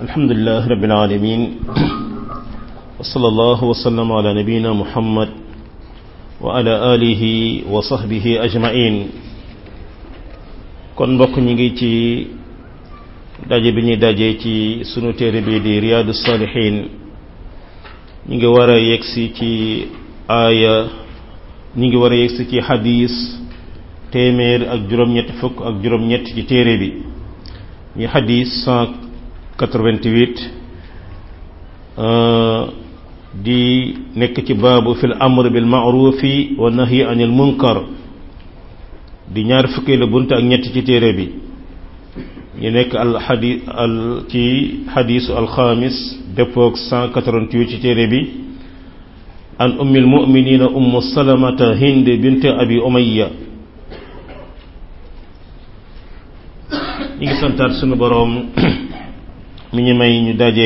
الحمد لله رب العالمين وصلى الله وسلم على نبينا محمد وعلى آله وصحبه أجمعين kon mbokk ñi ngi ci daje bi ñuy daje ci sunu téere bi di riyaadu salihin ñi ngi war a yegsi ci aaya ñi ngi war a yegsi ci xadis téeméer ak juróom-ñett fukk ak juróom-ñett ci téere bi ñu xadis 188 di nekk ci baabu fil amr bil maarufi wa nahyi anil munkar di ñaar fukki la bunt ak ñett ci téere bi ñu nekk al xadi al ci xadisu alxamis dëppoog 188 ci téere bi an ummi almuminina ummu salamata hind bint abi umayya ñi ngi santaat sunu boroom mi ñu may ñu daje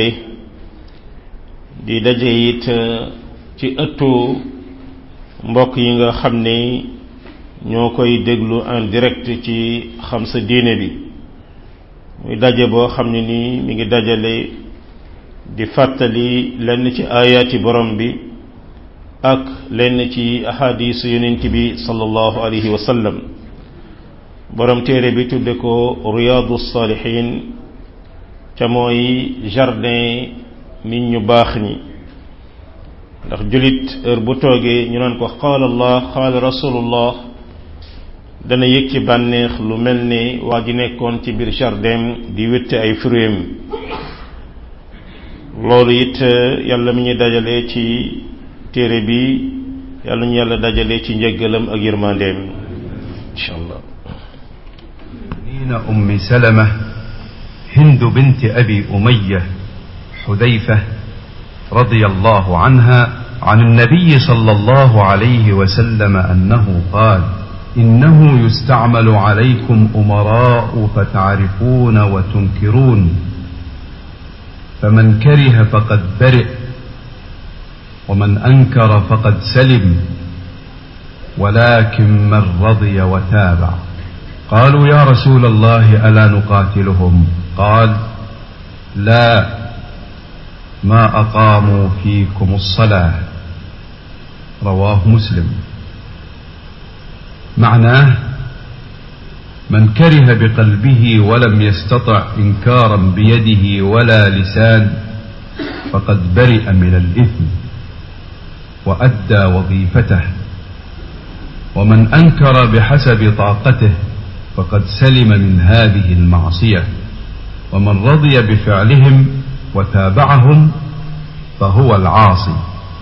di daje it ci ëttu mbokk yi nga xam ne ñoo koy déglu en direct ci xam sa diine bi muy daje boo xam ne nii mi ngi dajale di fàttali lenn ci ayaati borom bi ak lenn ci ahadisu yonent bi sallallahu alayhi wa sallam borom téere bi tudde ko riyaadu saalihin ca mooy jardin nit ñu baax ñi ndax julit heure bu toogee ñu naan ko qaala allah qaala rasulullah dana yëg ci bànneex lu mel ni waa ji nekkoon ci biir jardin di wétte ay fruits loolu it yàlla mi ñu dajale ci téere bi yàlla ñu yàlla dajale ci njëggalam ak yërmandeem insha allah أم سلمة هند بنت أبي أمية حذيفة رضي الله عنها عن النبي صلى الله عليه وسلم أنه قال إنه يستعمل عليكم أمراء فتعرفون وتنكرون فمن كره فقد برئ ومن أنكر فقد سلم ولكن من رضي وتابع قالوا يا رسول الله ألا نقاتلهم قال لا ما أقاموا فيكم الصلاة رواه مسلم معناه من كره بقلبه ولم يستطع إنكارا بيده ولا لسان فقد برئ من الإثم وأدى وظيفته ومن أنكر بحسب طاقته فقد سلم من هذه المعصية ومن رضي بفعلهم وتابعهم فهو العاصي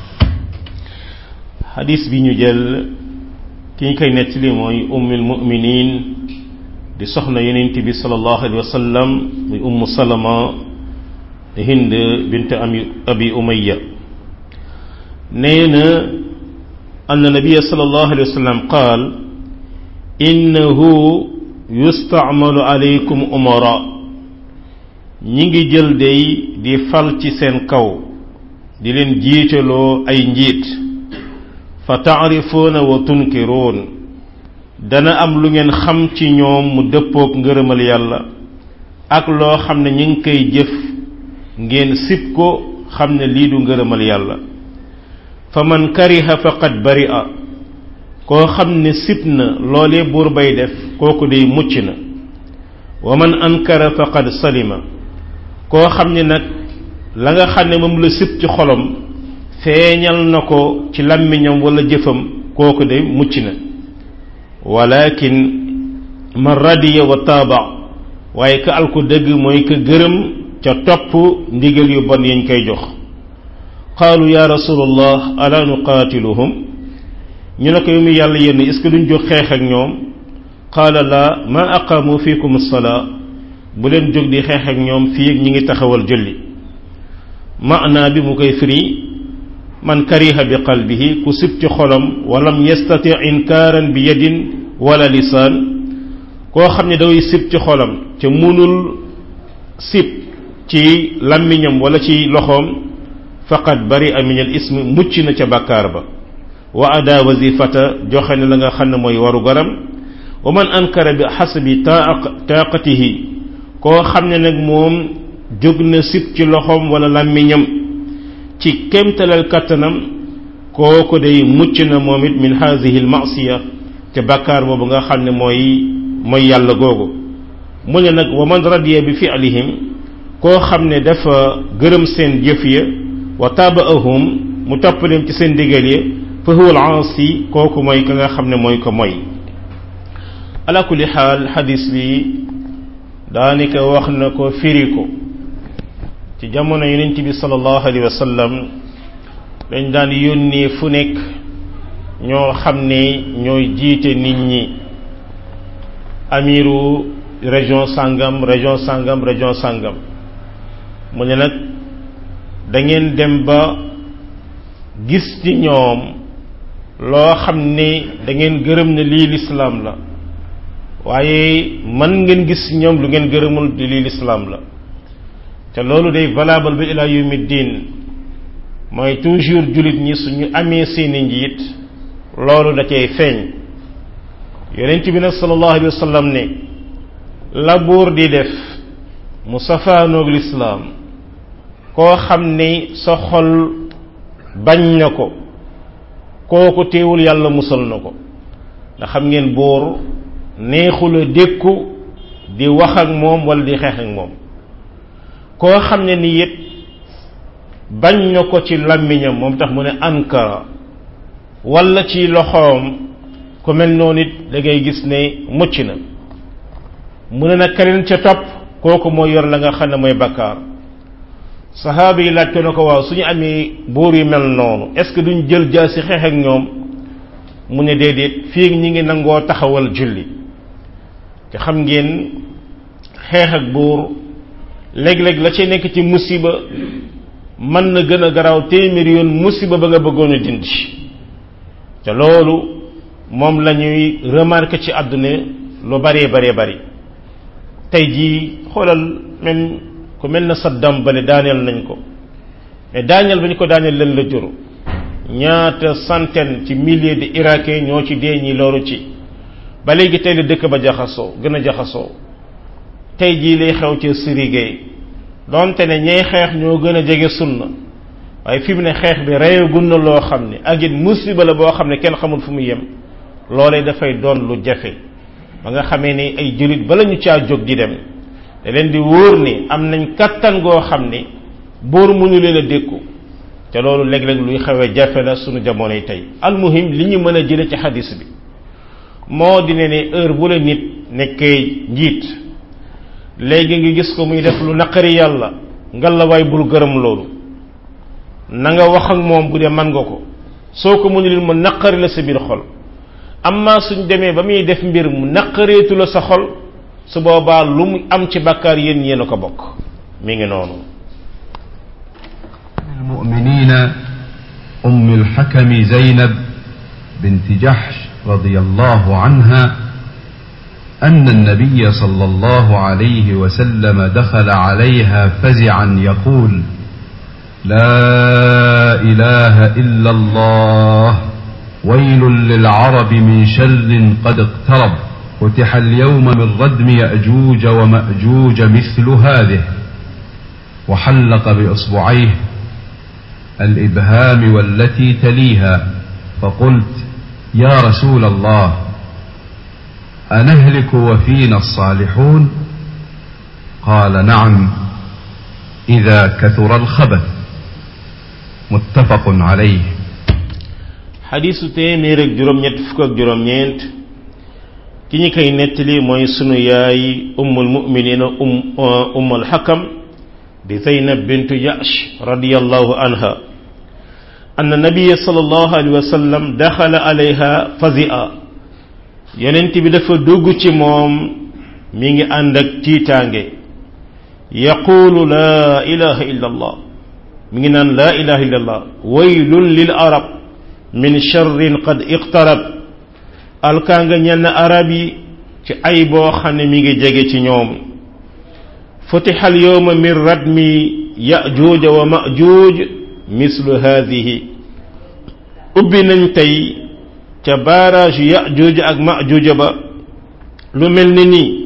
حديث بن جل ki ñu koy nettali mooy ummul muminin di soxna yonent bi sallallahu alayhi wa sallam muy ummu salama hind bint abi umayya nee na anna nabiya sallallahu alayhi wa sallam qaal innahu yustamalu alaykum umara ñi ngi jël day di fal ci seen kaw di leen jiitaloo ay njiit fa taarifuuna wa tunkiruun dana am lu ngeen xam ci ñoom mu dëppook ngërëmal yàlla ak loo xam ne ñu ngi koy jëf ngeen sib ko xam ne lii du ngërëmal yàlla fa man kariha faqad bari'a koo xam ne sib na loolee buur bay def kooku day mucc na wa man ankara faqad salima koo xam ne nag la nga xam ne moom la sib ci xolom feeñal na ko ci làmmiñam wala jëfam kooku de mucc na walakin man radiya wa taaba waaye ka alku dëgg mooy ka gërëm ca topp ndigal yu bon yañ koy jox qaalu ya rasulallah ala nuqaatiluhum ñu ne ko yu mu yàlla yenn est ce que duñ jóg xeex ak ñoom qaala la ma aqaamu fiikum salaa bu leen jóg di xeex ak ñoom fii ñi ngi taxawal julli maanaa bi mu koy firi man kariha bi qalbihi ku sib ci xolam walam yastati inkaaran bi yadin wala lisaan koo xam ne daway sib ci xolam te munul sib ci làmmiñam wala ci loxoom faqad bari min al ism mucc na ca bàkkaar ba wa ada wazifata joxe ne la nga xam ne mooy waru garam wa man ankara bi xasabi taaqatihi koo xam ne nag moom jóg na sib ci loxoom wala làmmiñam ci kémtalal kattanam kooku day mucc na moom it min haadihi al masiya te bàkkaar boobu nga xam ne mooy mooy yàlla googu mu ne nag wa man radiya bi fi'lihim koo xam ne dafa gërëm seen jëf ya wa tabaahum mu topp leen ci seen digal ya fa huwa al aasi kooku mooy ka nga xam ne mooy ko mooy ala kulli xaal xadis bi daanaka wax na ko firi ko ci jamono yonent bi sallallahu alayhi wa sallam dañ daan yónnee fu nekk ñoo xam ne ñooy jiite nit ñi amiru région sangam région sangam région sangam mu ne nag da ngeen dem ba gis ci ñoom loo xam ne da ngeen gërëm ne lii lislaam la waaye man ngeen gis ñoom lu ngeen gërëmul di lii lislaam la te loolu day valable ba ila yawmi diin mooy toujours jullit ñi suñu amee seeni njiit loolu da cay feeñ yonent bi nag sallallahu alayhi wa sallam ne la buur di def mu safaanoog lislaam koo xam ne sa xol bañ na ko kooku teewul yàlla musal na ko ndax xam ngeen buur neexula dékku di wax ak moom wala di xeex ak moom koo xam ne ni it bañ na ko ci làmmiñam moom tax mu ne ankara wala ci loxoom ku mel noonu it da ngay gis ne mucc na mu ne nag keneen ca topp kooku moo yor la nga xam ne mooy bakkaar saxaaba yi laaj ko na ko waaw suñu amee buur yu mel noonu est ce que duñ jël jaasi xeex ak ñoom mu ne déedéet fii ñi ngi nangoo taxawal julli te xam ngeen xeex ak buur léeg-léeg la ci nekk ci musiba mën na gën a garaaw téeméeri yoon musiba ba nga bëggoon a dindi te loolu moom la ñuy remarqué ci àdduna lu baree baree bari tey jii xoolal même ku mel na Saddam ba ne daaneel nañ ko mais daaneel ba ñu ko daaneel leen la jur ñaata centaine ci milliers de Irakiens ñoo ci dee ñi loru ci ba léegi tey la dëkk ba jaxasoo gën a jaxasoo tey jii lay xew ci Syrie gay donte ne ñay xeex ñoo gën a jege sunna waaye fi mu ne xeex bi reyagun na loo xam ne ak it musiba la boo xam ne kenn xamul fu mu yem loolee dafay doon lu jafe ba nga xamee ni ay jullit bala ñu caa jóg di dem da leen di wóor ni am nañ kattan goo xam ni buur mënu leen a dékku te loolu léeg-léeg luy xawee jafe la sunu jamonoy tey almuhim li ñu mën a jële ci xadis bi moo di ne ne heure bu la nit nekkee njiit léegi nga gis ko muy def lu naqari yàlla ngalawaay bul gërëm loolu na nga wax ak moom bu dee man nga ko soo ko mënul mu naqari la sa biir xol amma suñ demee ba muy def mbir mu naqareetu la sa xol su boobaa lu mu am ci bàkkaar yéen yéen a ko bokk mi ngi noonu المؤمنين أم الحكم زينب بنت جحش رضي الله عنها أن النبي صلى الله عليه وسلم دخل عليها فزعا يقول لا إله إلا الله ويل للعرب من شر قد اقترب فتح اليوم من ردم يأجوج ومأجوج مثل هذه وحلق بإصبعيه الإبهام والتي تليها فقلت يا رسول الله أنهلك وفينا الصالحون قال نعم إذا كثر الخبث متفق عليه xadisu téeméer ak juróom-ñett fukk ak juróom-ñeent ki ñi koy nettali mooy sunu yaay ummul muminina um ummul xakam di zeynab bintu yash radiyallahu anha أن النبي صلى الله عليه وسلم دخل عليها فزئا يننت بدفع دوغتي موم ميغي عندك تيتانجي يقول لا إله إلا الله ميغي نان لا إله إلا الله ويل للعرب من شر قد اقترب الكانغا ñen arabi ci ay bo xamne mi ngi jege ci ñoom فتح اليوم من ردم يأجوج ومأجوج mislu haadihi ubbi nañ tey ca barrage yajuuja ak majuuja ba lu mel ni nii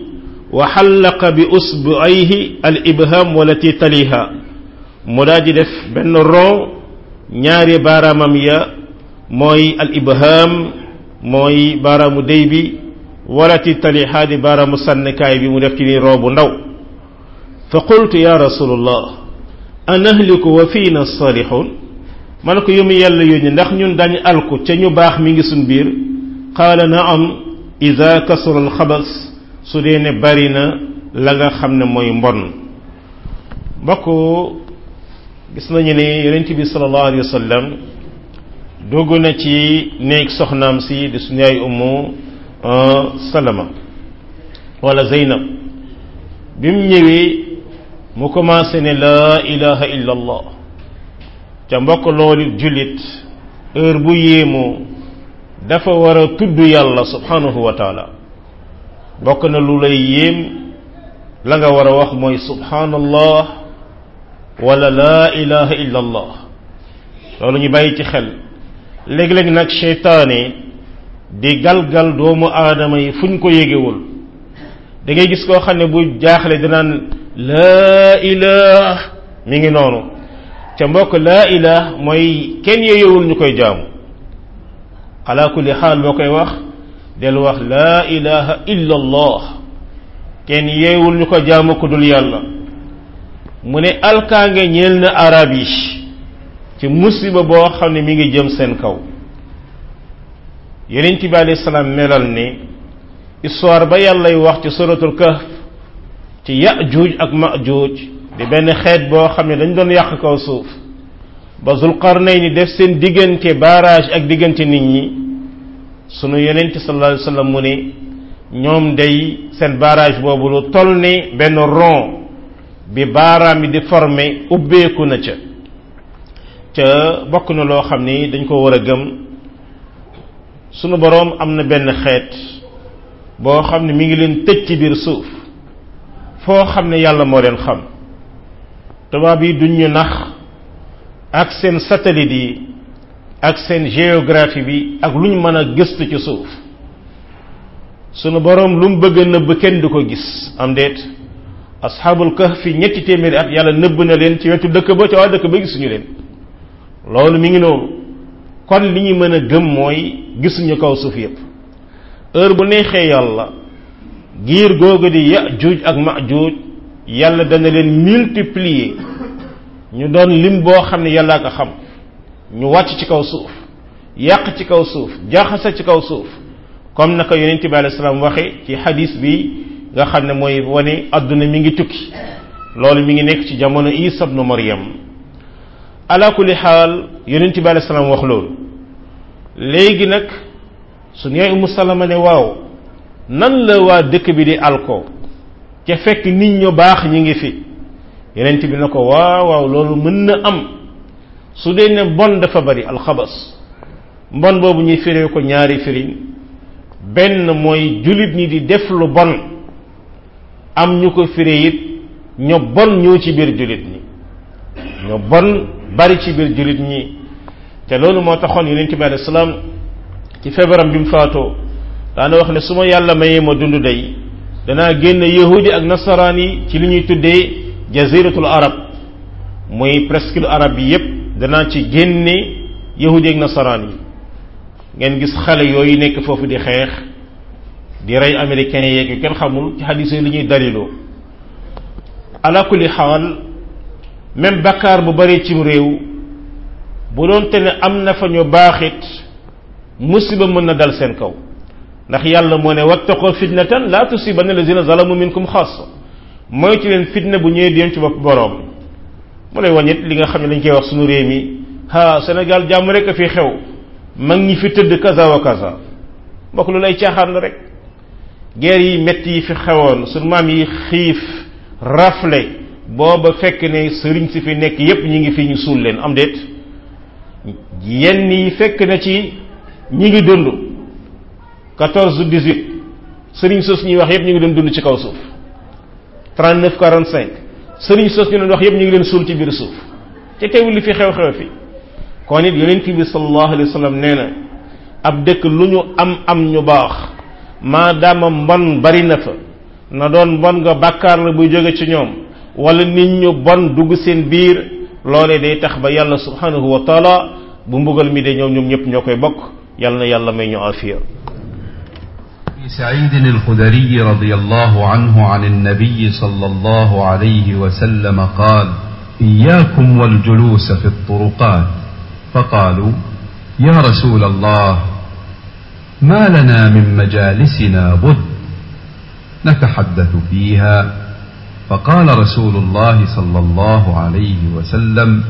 wa xallaqa bi usbuayhi al ibham walati taliha mu daal di def benn ron ñaari baaraamam ya mooy al ibham mooy baaraamu déy bi walati taliha di baaraamu sànnikaay bi mu def ci ni ron bu ndaw fa qultu ya rasulullah anahliku wa fiina salihun man ko yómu yàlla yónni ndax ñun dañu alku ca ñu baax mi ngi suñ biir qaala naam ida kasura alxabas su dee ne bari na la nga xam ne mooy mbon mbokk gis nañu ne yonent bi sallallahu alayhi wa sallam dugg na ci néeg soxnaam si di suñu yaay ummu salama wala zeynab bi mu ñëwee mu commencé ne laa ilaha illa allah ca mbokk loolu jullit heure bu yéemoo dafa war a tudd yàlla subhanahu wa taala bokk na lu lay yéem la nga war a wax mooy subhanallah wala laa ilaha illa allah loolu ñu bàyyi ci xel léeg-léeg nag seytaane di galgal doomu aadama yi fu ñu ko yégewul da ngay gis koo xam ne bu jaaxle dinaan laa ilah mi ngi noonu ca mbokk laa ilah mooy kenn yeyewul ñu koy jaamu ala kulli xaal boo koy wax del wax laa ilaha illa allah kenn yeewul ñu ko jaamu ku dul yàlla mu ne alkaange ñeel na arab yi ci musiba boo xam ne mi ngi jëm seen kaw yonent bi alayhi salaam melal ni histoire ba yàllay wax ci suratul kahf ci yajuuj ak majuuj di benn xeet boo xam ne dañ doon yàq kaw suuf ba zulqarnayni def seen diggante barrage ak diggante nit ñi sunu yonent sallallahu alayhi wasallam mu ne ñoom day seen barrage boobu lu toll ni benn rond bi baaraam bi di formé ubbeeku na ca ca bokk na loo xam ni dañ ko war a gëm sunu boroom am na benn xeet boo xam ne mi ngi leen tëj ci biir suuf foo xam ne yàlla moo leen xam tubaab yi duñ ñu nax ak seen satellite yi ak seen géographie bi ak lu ñu mën a gëstu ci suuf sunu boroom lu mu bëgg a nëbb kenn du ko gis am déet asxaabul kahfi ñetti téeméeri at yàlla nëbb na leen ci wetu dëkk ba ca waa dëkk ba gisuñu leen loolu mi ngi noonu kon li ñu mën a gëm mooy gisuñu kaw suuf yépp heure bu neexee yàlla giir googu di yajuuj ak majuuj yàlla dana leen multiplier ñu doon lim boo xam ne yàllaa ko xam ñu wàcc ci kaw suuf yàq ci kaw suuf jaxasa ci kaw suuf comme naka yonent bi alayhi salaam waxe ci hadis bi nga xam ne mooy wane adduna mi ngi tukki loolu mi ngi nekk ci jamono isa ibnu maryam ala kulli xaal yonent bi alayhi salaam wax loolu léegi nag su yaay umu salama ne waaw nan la waa dëkk bi di alko ca fekk nit ñu baax ñi ngi fi yonent bi na ko waaw waaw loolu mën na am su dee ne bon dafa bari alxabas mbon boobu ñuy firee ko ñaari firin benn mooy jullit ñi di def lu bon am ñu ko firee it ño bon ñoo ci biir jullit ñi ño bon bari ci biir jullit ñi te loolu moo taxoon yonent bi alayhi salaam ci feebaram bi mu faatoo daana wax ne su ma yàlla mayee ma dund day danaa génn yahudi ak nasaraan yi ci li ñuy tuddee jaziratul arab muy presque arab bi yépp danaa ci génne yahudi ak nasaraan yi ngeen gis xale yooyu nekk foofu di xeex di rey américains yeeg yu kenn xamul ci xadis yi li ñuy daliloo ala kulli xaal même bakkaar bu bari cim réew bu doon te ne am na fa ñu baaxit musiba mën na dal seen kaw ndax yàlla moo ne wattaqoo fitnatan la tusibanna lazina zalamu minkum xaasa mooy ci leen fitna bu ñëwee dem ci bopp boroom mu lay wañit li nga xam ne dañ koy wax suñu réew mi ha Sénégal jàmm rek a fi xew mag ñi fi tëdd kaza wa kaza mbokk lu lay caaxaan la rek guerre yi metti yi fi xewoon suñu maam yi xiif rafle booba fekk ne sëriñ si fi nekk yépp ñi ngi fi ñu suul leen am déet yenn yi fekk na ci ñi ngi dund quatorze dix-huit sëriñ sos ñuy wax yépp ñu ngi doon dund ci kaw suuf trente-neuf quarante-cinq sëriñ sos ñu doon wax yépp ñu ngi leen suul ci biir suuf te teewul li fi xew-xew fi kon it yonent bi sallallahu alayhi wa sallam nee na ab dëkk lu ñu am am ñu baax maadaama mbon bari na fa na doon bon nga bàkkaar la buy jóge ci ñoom wala nit ñu bon dugg seen biir loolee day tax ba yàlla subhanahu wa taala bu mbugal mi de ñoom ñoom ñëpp ñoo koy bokk yàlla na yàlla may ñu afiya سعيد الخدري رضي الله عنه عن النبي صلى الله عليه وسلم قال اياكم والجلوس في الطرقات فقالوا يا رسول الله ما لنا من مجالسنا بد نتحدث فيها فقال رسول الله صلى الله عليه وسلم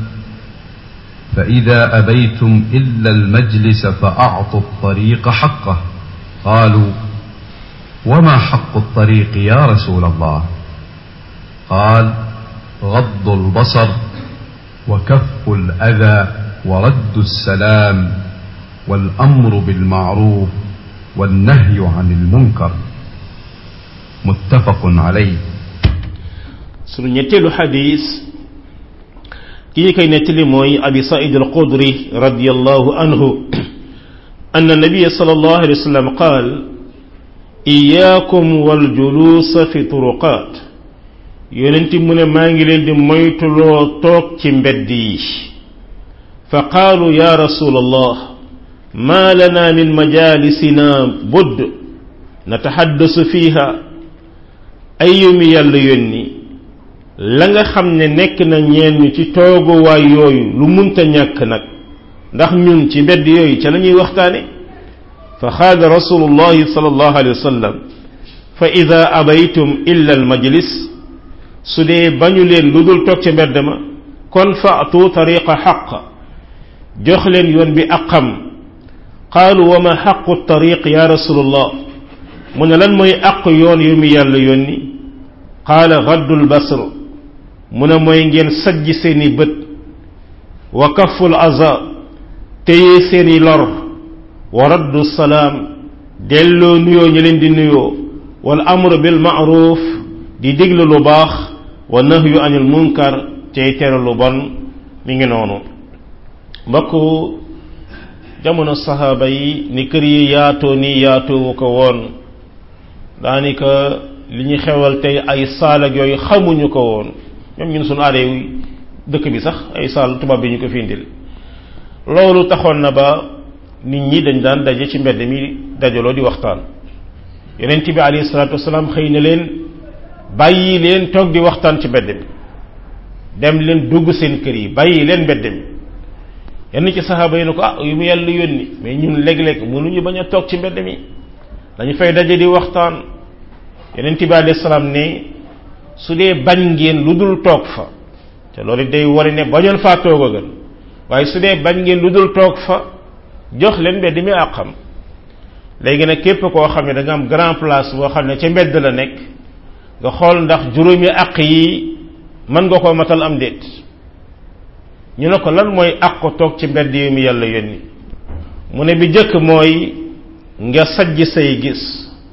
فاذا ابيتم الا المجلس فاعطوا الطريق حقه قالوا وما حق الطريق يا رسول الله قال غض البصر وكف الاذى ورد السلام والامر بالمعروف والنهي عن المنكر متفق عليه sunu ñetteelu xadis ki ñu koy nettali mooy abi said al qudri radiallahu anhu أن النبي صلى الله عليه وسلم قال إياكم والجلوس في طرقات يونتي من ما نجلين دي مويتلو توك تي مبدي فقالوا يا رسول الله ما لنا من مجالسنا بد نتحدث فيها أيوم يلا يوني la nga xam ne nekk na ñeen ñu ci tooguwaay yooyu lu munta ñàkk nag ndax ñun ci mbedd yooyu ca la ñuy waxtaane fa xaada rasulullahi sallallahu alayhi wa sallam fa ida abaytum illa al majlis su dee bañu leen lu dul toog ca mbedd ma kon faatu tariqa xaq jox leen yoon bi aqam qaalu wa ma xaqu tariq ya rasulullah mu ne lan mooy aq yoon yu mi yàlla yónni qaala gaddul basr mu ne mooy ngeen sajj seeni bët wa kaful aza téye seeni lor wa raddu salaam delloo nuyoo ñu leen di nuyoo wal amru bil ma'ruf di digle lu baax wa nahyu anil munkar tey tere lu bon mi ngi noonu mbokk jamono saxaaba yi ni kër yi yaatoo ni yaatoowu ko woon daanaka li ñu xewal tey ay saal ak yooyu xamuñu ko woon même ñun suñu aada yi dëkk bi sax ay saal tubaab bi ñu ko fi indil loolu taxoon na ba nit ñi dañ daan daje ci mbedd mi dajaloo di waxtaan yonent bi alayhi salaatu wasalaam xëy na leen bàyyi leen toog di waxtaan ci mbedd mi dem leen dugg seen kër yi bàyyi leen mbedd mi yenn ci saxaaba yi ne ko ah yu mu yàlla yónni mais ñun léeg-léeg mënuñu bañ a toog ci mbedd mi dañu fay daje di waxtaan yonent bi alayhi salaam ne su dee bañ ngeen lu dul toog fa te loolu day wari ne bañoon faa toog a gën waaye su dee bañ ngeen lu dul toog fa jox leen mbedd mi àqam léegi nag képp koo xam ne da nga am grand place boo xam ne ca mbedd la nekk nga xool ndax juróomi àq yi mën nga koo matal am déet ñu ne ko lan mooy àq toog ci mbedd yi mu yàlla yónni mu ne bi jëkk mooy nga sajj say gis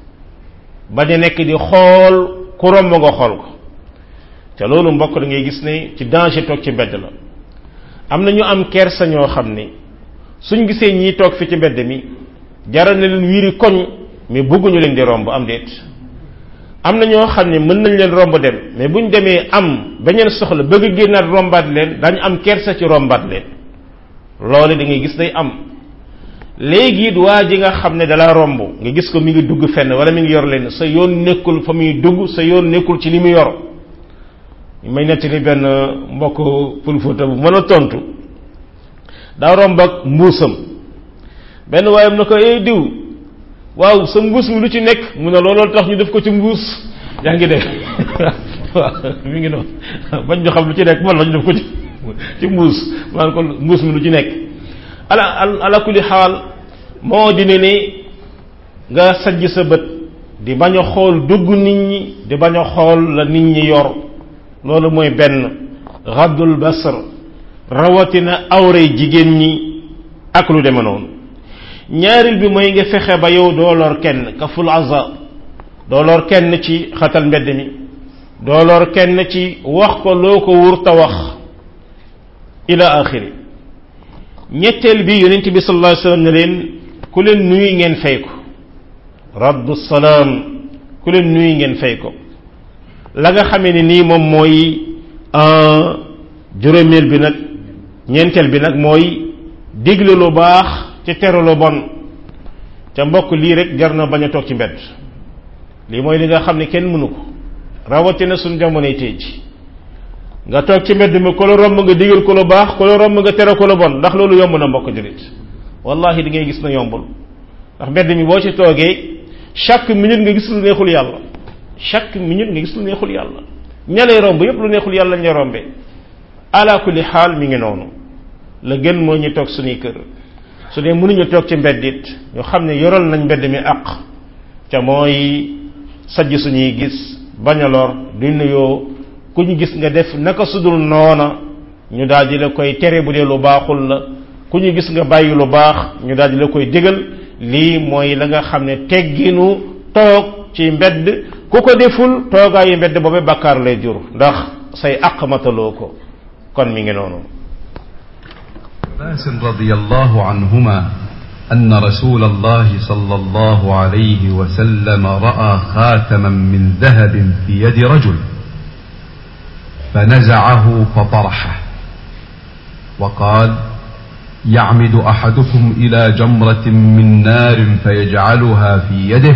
bañ a nekk di xool ku romb nga xool ko te loolu mbokk da ngay gis ne ci danger toog ci mbedd la am na ñu am kersa ñoo xam ne suñ gisee ñii toog fi ci mbedd mi jaral na leen wiiri koñ mais bëgguñu leen di romb am déet am na ñoo xam ne mën nañ leen romb dem mais buñ demee am beneen soxla bëgg génnaat rombaat leen dañu am kersa ci rombaat leen loolu da ngay gis day am léegi it waa ji nga xam ne dala romb nga gis ko mi ngi dugg fenn wala mi ngi yor leen sa yoon nekkul fa muy dugg sa yoon nekkul ci li mu yor may nettali benn mbokk pulfóota bu mën a tontu daa romb ak mbuusam benn waayam na ko ay diw waaw sa mbuus mi lu ci nekk mu ne looloo tax ñu def ko ci mbuus yaa ngi def waaw mi ngi noonu bañ ñu xam lu ci nekk man la ñu def ko ci ci mbuus maan ko mbuus mi lu ci nekk ala ala kulli xaal moo di ne ni nga sajj sa bët di bañ a xool dugg nit ñi di bañ a xool la nit ñi yor loolu mooy benn raddul basar rawatina awray jigéen ñi ak lu deme noonu ñaaril bi mooy nga fexe ba yow doo lor kenn kaful aza doo lor kenn ci xatal mbedd mi doo lor kenn ci wax ko loo ko wurta wax ila axiri ñetteel bi yonent bi sallallahu alayhi wasallam ne leen ku leen nuyu ngeen fay ko raddu salaam ku leen nuyu ngeen fay ko la nga xamee ni nii moom mooy juróomeel bi nag ñeenteel bi nag mooy digle lu baax ci tere lu bon ca mbokk lii rek jar na bañ a toog ci mbedd lii mooy li nga xam ne kenn mënu ko rawatina suñ jamonoy tey ji nga toog ci mbedd mi ko la romb nga digal ko lu baax ko la romb nga tere ko lu bon ndax loolu yomb na mbokk julit wallahi di ngay gis na yombul ndax mbedd mi boo ci toogee chaque minute nga gis lu neexul yàlla chaque minute nga gis lu neexul yàlla ña lay romb yépp lu neexul yàlla ñu rombee ala kulli xaal mi ngi noonu la gën moo ñu toog suñuy kër su dee mënuñu toog ci mbedd it ñu xam ne yoral nañ mbedd mi àq ca mooy sajj suñuy gis bañ a lor du nuyoo ku ñu gis nga def naka sudul noona ñu daal di la koy tere bu dee lu baaxul la ku ñu gis nga bàyyi lu baax ñu daal di la koy digal lii mooy la nga xam ne tegginu toog ci mbedd ku ko deful toogaayu mbedd boobu bakkaar lay jur ndax say àq mataloo ko kon mi ngi noonu عباس رضي الله عنهما أن رسول الله صلى الله عليه وسلم رأى خاتما من ذهب في يد رجل فنزعه فطرحه وقال يعمد أحدكم إلى جمرة من نار فيجعلها في يده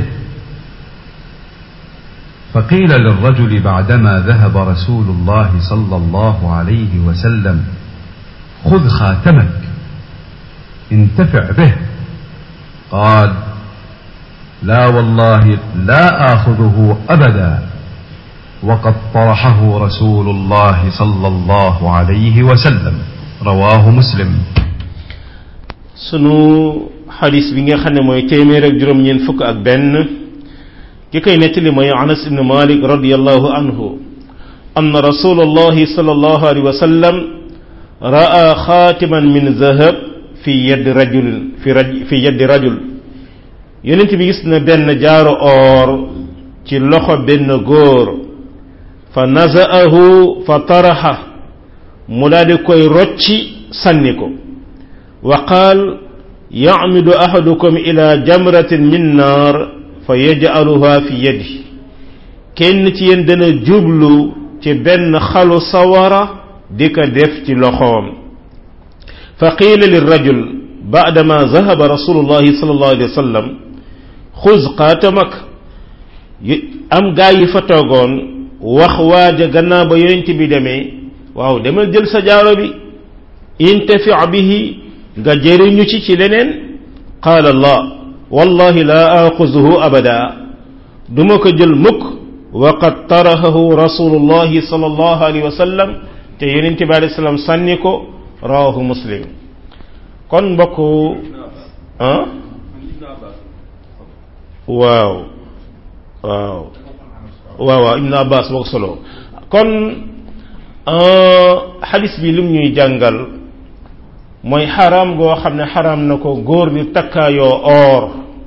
فقيل للرجل بعدما ذهب رسول الله صلى الله عليه وسلم خذ خاتمك انتفع به قال لا والله لا آخذه أبدا وقد طرحه رسول الله صلى الله عليه وسلم رواه مسلم sunu xadis bi nga xam ne mooy téeméer ak juróom-ñeent fukk ak benn ki koy nettali mooy anas ibn malik radiallahu anhu anna rasulallahi sallallahu alayhi wa sallam ra'a xaatiman min zahab fi yedd rajul fi raj fi yeddi rajul yonent bi gis na benn jaaro or ci loxo benn góor fa naza'ahu fa taraxa mu daal di koy rocci sànni ko wa qaal yacmidu ahadukum ila jamratin min naar fa yajcaluha fi yadi kenn ci yéen dana jublu ci benn xalu sawara di ko def ci loxoom fa qiila lirajul baadama zahaba rasulullahi sallallahu alayhi wa sallam xuz qaatamak am gaa yi fa toogoon wax waaja gannaaw ba yonent bi demee waaw demal jël sa jaaro bi intafi bihi nga jëriñu ci ci leneen qaala la wallahi la axuzuhu abada duma ko jël mukk wa qad tarahahu rasulullahi sallallahu alayhi wa sallam te yonent bi alayhi salaam sànni ko rawahu muslim kon mbokk ah waaw waaw waaw waaw ibnu abbas moo ko solo kon xadis bi lim ñuy jàngal mooy xaraam goo xam ne xaraam na ko góor di takkaayoo or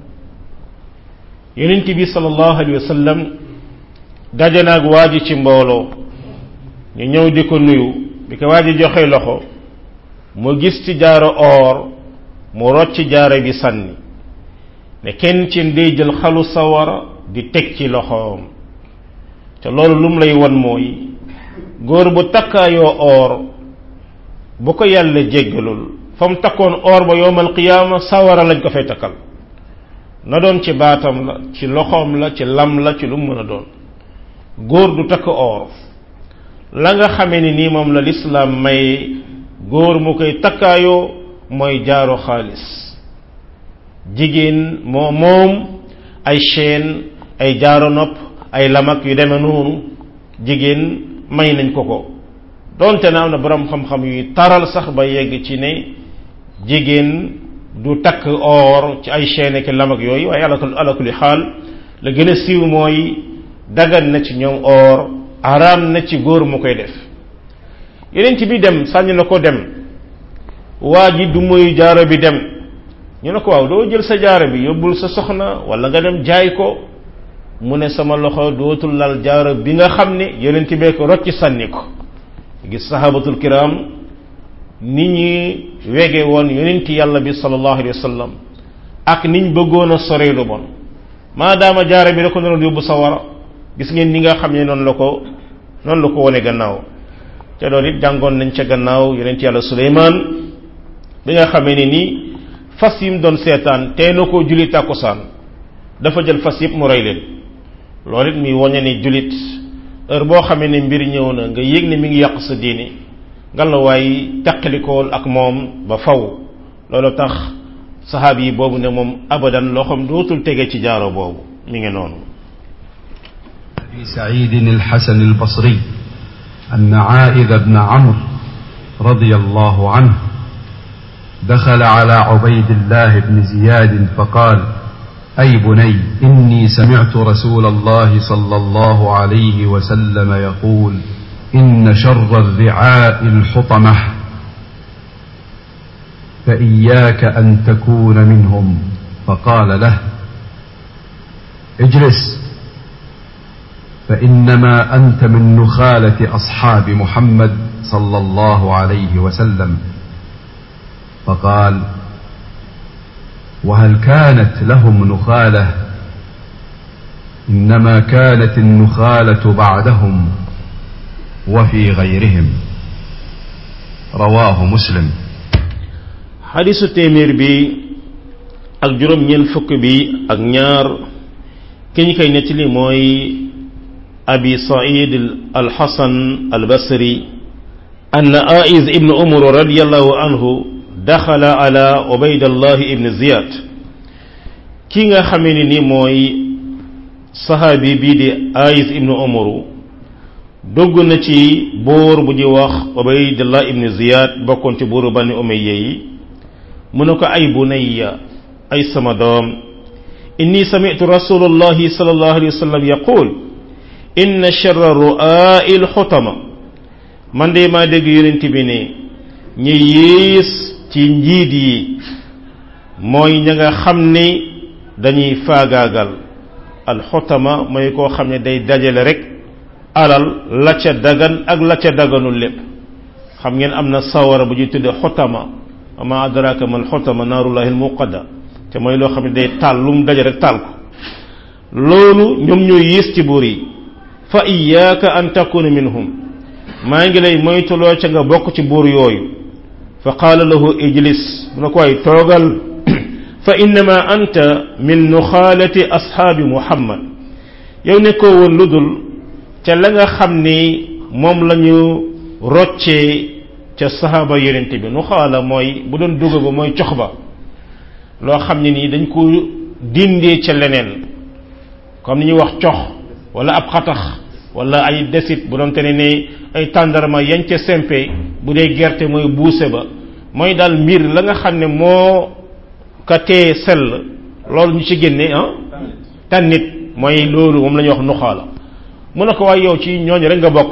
yonent bi sallallahu alayhi wa sallam daje naag waa ji ci mbooloo ñu ñëw di ko nuyu bi ko waa ji joxe loxo mu gis ci jaaro or mu rocc jaaro bi sànni ne kenn ci day jël xalu sawara di teg ci loxoom te loolu lu mu lay won mooy góor bu takkaayoo or bu ko yàlla jéggalul fa mu takkoon or ba yowmal qiyaama sawara lañ ko fay takkal na doon ci baatam la ci loxoom la ci lam la ci lu mu mën a doon góor du takk or la nga xamee ni nii moom la lislaam may góor mu koy takkaayoo mooy jaaro xaalis jigéen moo moom ay chaîne ay jaaro nopp ay lamak yu demee noonu jigéen may nañ ko ko donte na am na borom xam-xam yuy taral sax ba yegg ci ne jigéen du takk or ci ay chaîne ak lamak yooyu waaye ala ala kulli xaal la gën a siiw mooy dagan na ci ñoom or araam na ci góor mu koy def yeneen ci bi dem sànni na ko dem waa ji du muy jaaro bi dem ñu ne ko waaw doo jël sa jaaro bi yóbbul sa soxna wala nga dem jaay ko mu ne sama loxo dootul lal jaaro bi nga xam ne yeneen ci bee ko rocci sànni ko gis sahabatul kiram ni ñi wege woon yonenti yàlla bi sallallahu alayhi wa sallam ak niñ bëggoon a sore lu bon maadaama jaare bi da ko doon yóbbu sawara gis ngeen ni nga xam ne noonu la ko noonu la ko wone gannaaw te loolu it jàngoon nañ ca gannaaw yonent yàlla suleymaan bi nga xamee ne ni fas yi mu doon seetaan tee na koo julli tàkkusaan dafa jël fas yëpp mu rey leen loolu it muy woñe ni jullit heure boo xamee ne mbir ñëw na nga yëg ne mi ngi yàq sa diini nga la waay teqalikool ak moom ba faw loolu tax saxaab yi boobu ne moom abadan loo xam dootul tege ci jaaro boobu mi ngi noonu أبي سعيد الحسن البصري أن عائذ بن عمرو رضي الله عنه دخل على عبيد الله بن زياد فقال أي بني إني سمعت رسول الله صلى الله عليه وسلم يقول إن شر الرعاء الحطمة فإياك أن تكون منهم فقال له اجلس فإنما أنت من نخالة أصحاب محمد صلى الله عليه وسلم فقال وهل كانت لهم نخالة إنما كانت النخالة بعدهم وفي غيرهم رواه مسلم xadisu téeméer bi ak juróom ñeent fukk bi ak ñaar ki ñu koy nettali mooy abi said alxasan albasri أن آئز ابن عمر رضي الله عنه دخل على عبيد الله ابن زياد كيغا خامي ني موي صحابي بي دي آئز ابن عمر dugg na ci buur bu ñuy wax ubaydullah ibn ziyad bokkoon ci buuru bani umayya yi mu ne ko ay bunayya ay sama doom inni sami'tu rasulullahi sallallahu alayhi wa sallam yaqul inna sharra ru'a'i al-xutama man de maa dégg yonent bi ne ñi yées ci njiit yi mooy ña nga xam ni dañuy faagaagal alxutama mooy koo xam ne day dajale rek alal la ca dagan ak la ca daganul lépp xam ngeen am na sawara bu ñuy tudde xutama ama adraka man xutama naarullahi almuqada te mooy loo xam ne day taal lu mu daje rek taal ko loolu ñoom ñoo yées ci buur yi fa iyaaka an takuna minhum maa ngi lay moytuloo ca nga bokk ci buur yooyu fa qaala lahu ijlis mu ne ko waay toogal fa innama anta min nuxaalati ashaabi muhammad yow nekkoo woon lu dul ca la nga xam ni moom la ñu roccee ca sahaaba yonent bi nuxaala mooy bu doon dugg ba mooy cox ba loo xam ne nii dañ ko dindee ca leneen comme ni ñuy wax cox wala ab xatax wala ay desit bu doon te ne ne ay tàndarma yañ ca sempe bu dee gerte mooy buuse ba mooy daal mbir la nga xam ne moo ka tee sell loolu ñu ci génne ah tànnit mooy loolu moom la ñuy wax nuxaala mu ne ko waaye yow ci ñooñu rek nga bokk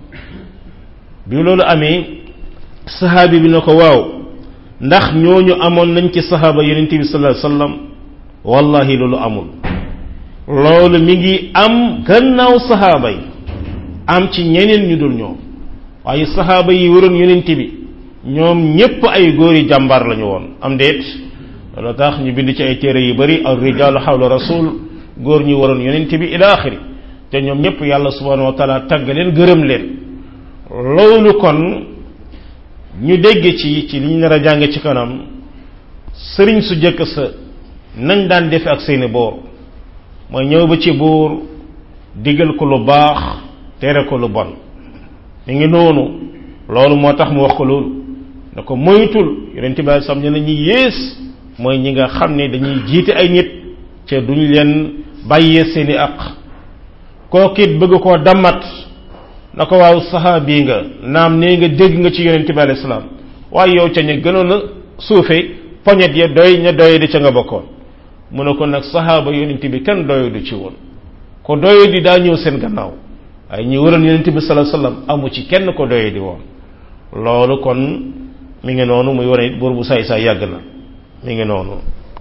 bi loolu amee sahaabi bi ne ko waaw ndax ñooñu amoon nañ ci sahaaba yonent bi sallallahu alayhi wasallam wallahi loolu amul loolu mi ngi am gannaaw sahaaba yi am ci ñeneen ñu dul ñoom waaye sahaaba yi waroon yonent bi ñoom ñépp ay góori jàmbaar lañu woon am déet loolu tax ñu bind ci ay téere yu bari ar rijaalu xawla rasul góor ñu waroon yonent bi ila axiri te ñoom ñépp yàlla subhanahu wa taala tagg leen gërëm leen loolu kon ñu dégg ci ci li ñu nar a jàng ci kanam sëriñ su jëkk sa nañ daan defe ak seeni boor mooy ñëw ba ci buur digal ko lu baax tere ko lu bon mi ngi noonu loolu moo tax mu wax ko loolu ne ko moytul yonent bi sam ne ñi yées mooy ñi nga xam ne dañuy jiite ay nit ca duñ leen bàyyee seeni aq kookit bëgg koo dammat na ko waaw saxaabi nga naam nee nga dégg nga ci yonent bi alayhi salaam waaye yow ca ña gënoon a suufe poñet ya doy ña doy di ca nga bokkoon mu ne ko nag saxaaba yonent bi kenn doy du ci woon ko doy di daa ñëw seen gannaaw waaye ñi waroon yonent bi sallallahu alayhi wasallam amu ci kenn ko doy di woon loolu kon mi ngi noonu muy wane it buur bu saay saay yàgg na mi ngi noonu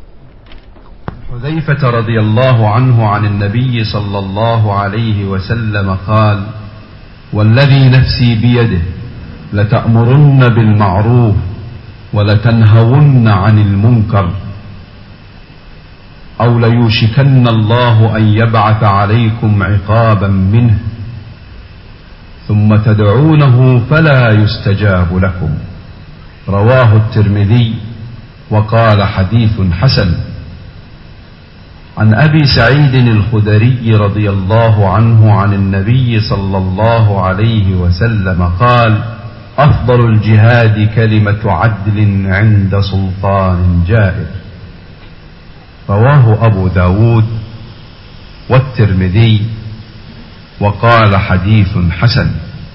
حذيفة رضي الله عنه عن النبي صلى الله عليه وسلم قال والذي نفسي بيده لتأمرن بالمعروف ولتنهون عن المنكر أو ليوشكن الله أن يبعث عليكم عقابا منه ثم تدعونه فلا يستجاب لكم رواه الترمذي وقال حديث حسن عن ابي سعيد الخدري رضي الله عنه عن النبي صلى الله عليه وسلم قال افضل الجهاد كلمه عدل عند سلطان جائر رواه ابو داود والترمذي وقال حديث حسن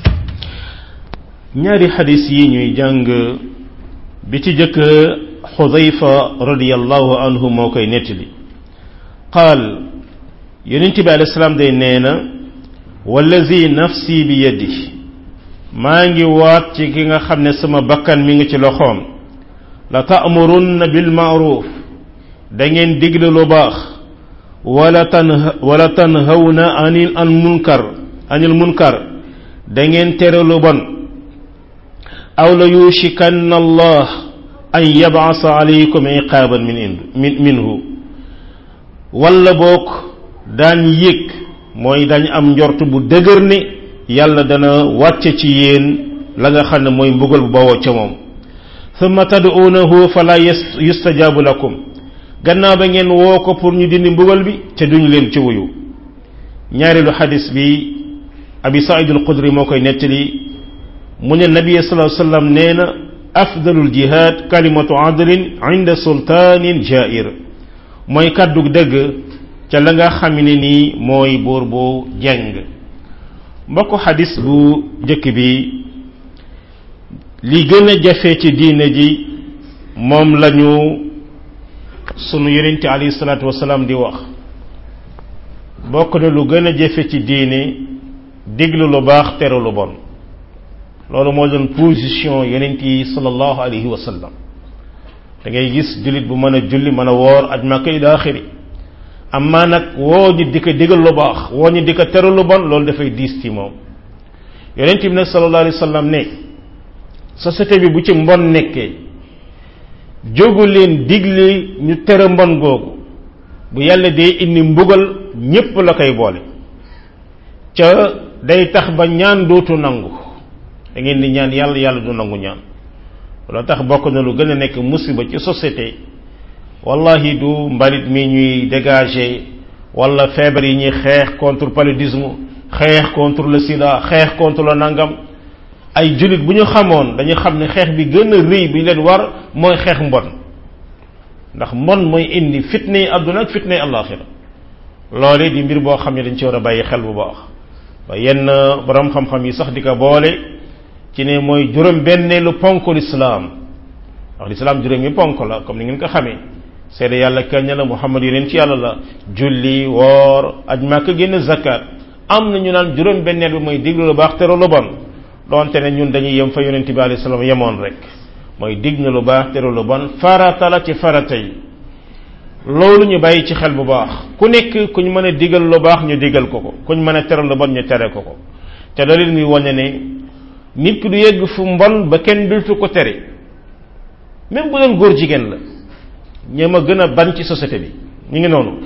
ñaari xadis yi ñuy jàng bi ci jëkk xudayfa radiallahu anhu moo koy nettali qaal yonent bi alayhi salaam day nee na wallazi nafsi bi yadi maa ngi waat ci ki nga xam ne sama bakkan mi ngi ci loxoom la ta'murunna bil ma'ruf da ngeen digle lu baax wala tan wala tanhawna anil an munkar anil munkar da ngeen tere lu bon aw la yushikanna allah an yab'asa alaykum iqaban min min minhu wala boog daan yëg mooy dañ am njort bu dëgër ni yàlla dana wàcce ci yéen la nga xam ne mooy mbugal bu bawoo ca moom thumma tad'uunahu fala yustajabu lakum gannaaw ba ngeen woo ko pour ñu dindi mbugal bi te duñu leen ci wuyu ñaareelu xadis bi abi saïd al qudri moo koy nettali mu ne nabi sallallahu alayhi wasallam nee na afdalul jihad kalimatu adlin inda sultanin jair mooy kàddu dëgg ca la nga xam ne nii mooy buur bu jeng mbokk xadis bu jëkk bi li gën a jafe ci diine ji moom lañu sunu yonente alayhi salaatu wasalaam di wax bokk na lu gën a jafe ci diine diglu lu baax tere lu bon loolu moo doon position yonent yi sallallahu alayhi wa sallam da ngay gis jullit bu mën a julli mën a woor aj màkka ila axiri amma nag woo ñu di ko digal lu baax woo ñu di ko tere lu bon loolu dafay diis ci moom yonent bi nag sallallahu alayhi wa sallam ne société bi bu ci mbon nekkee jógu leen digle ñu tere mbon googu bu yàlla dee indi mbugal ñépp la koy boole ca day tax ba ñaan dootu nangu da ngeen di ñaan yàlla yàlla du nangu ñaan loolu tax bokk na lu gën a nekk musiba ci société wallahi du mbalit mi ñuy dégager wala feebar yi ñuy xeex contre paludisme xeex contre le sida xeex contre le nangam ay jullit bu ñu xamoon dañu xam ne xeex bi gën a rëy bi leen war mooy xeex mbon ndax mbon mooy indi fitne yi àdduna ak fitne yi àllaaxira loole di mbir boo xam ne dañ ci war a bàyyi xel bu baax ba yenn borom xam-xam yi sax di ko boole ci ne mooy juróom benneelu ponk lislaam wax lislaam juróom yi ponk la comme ni ngeen ko xamee seede yàlla kenn la muhammad yeneen ci yàlla la julli woor aj màkk génn zakat am na ñu naan juróom benneel bi mooy diglu lu baax tere lu bon doonte ne ñun dañuy yem fa yonent bi alayhi salaam yemoon rek mooy dig na lu baax tere lu bon farata la ci farata yi loolu ñu bàyyi ci xel bu baax ku nekk ku ñu mën a digal lu baax ñu digal ko ko ku ñu mën a tere lu bon ñu tere ko ko te dalil muy wane ne nit ki du yegg fu mbon ba kenn dultu ko tere même bu doon góor jigéen la ñoom a gën a ban ci société bi ñu ngi noonu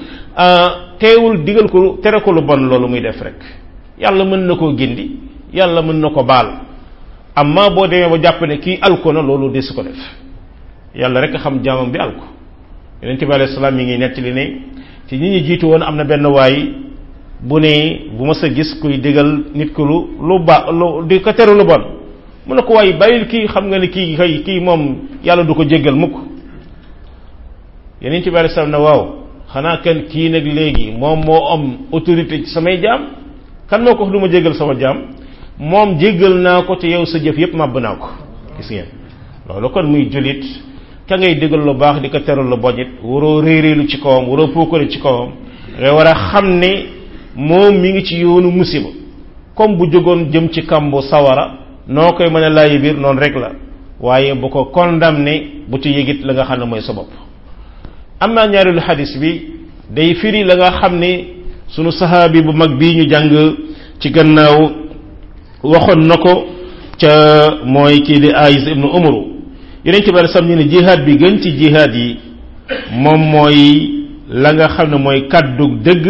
teewul digal ko tere ko lu bon loolu muy def rek yàlla mën na koo gindi yàlla mën na ko baal amma boo demee ba jàpp ne kii alko na loolu des ko def yàlla rek xam jaamam bi alko yonente bi alayhi salaam yi ngi nettali ne ci ñi ñu jiitu woon am na benn waay bu ne bu ma sa gis kuy digal nit ko lu lu ba lu di ko tere lu bon mu ne ko waaye bàyyil kii xam nga ne kii kay kii moom yàlla du ko jéggal mukk yonente bi alayhi salaam ne waaw xanaa kan kii nag léegi moom moo am autorité ci samay jaam kan moo ko wax du ma jéggal sama jaam moom jéggal naa ko te yow sa jëf yépp màbb naa ko gis ngeen loolu kon muy jullit ka ngay digal lu baax di ko teral lu boñit waroo réeréelu ci kawam waroo puukale ci kawam nga war a xam ne moom mi ngi ci yoonu musiba comme bu jógoon jëm ci kambu sawara noo koy mën a laayi biir noonu rek la waaye bu ko condamné bu ci yëgit la nga xam ne mooy sa bopp am naa ñaareelu xadis bi day firi la nga xam ne sunu sahaabi bu mag bii ñu jàng ci gannaaw waxoon na ko ca mooy kii di Aïs ibnu Umru yeneen ci bari sam ñu ne jihaad bi gën ci jihaad yi moom mooy la nga xam ne mooy kàddu dëgg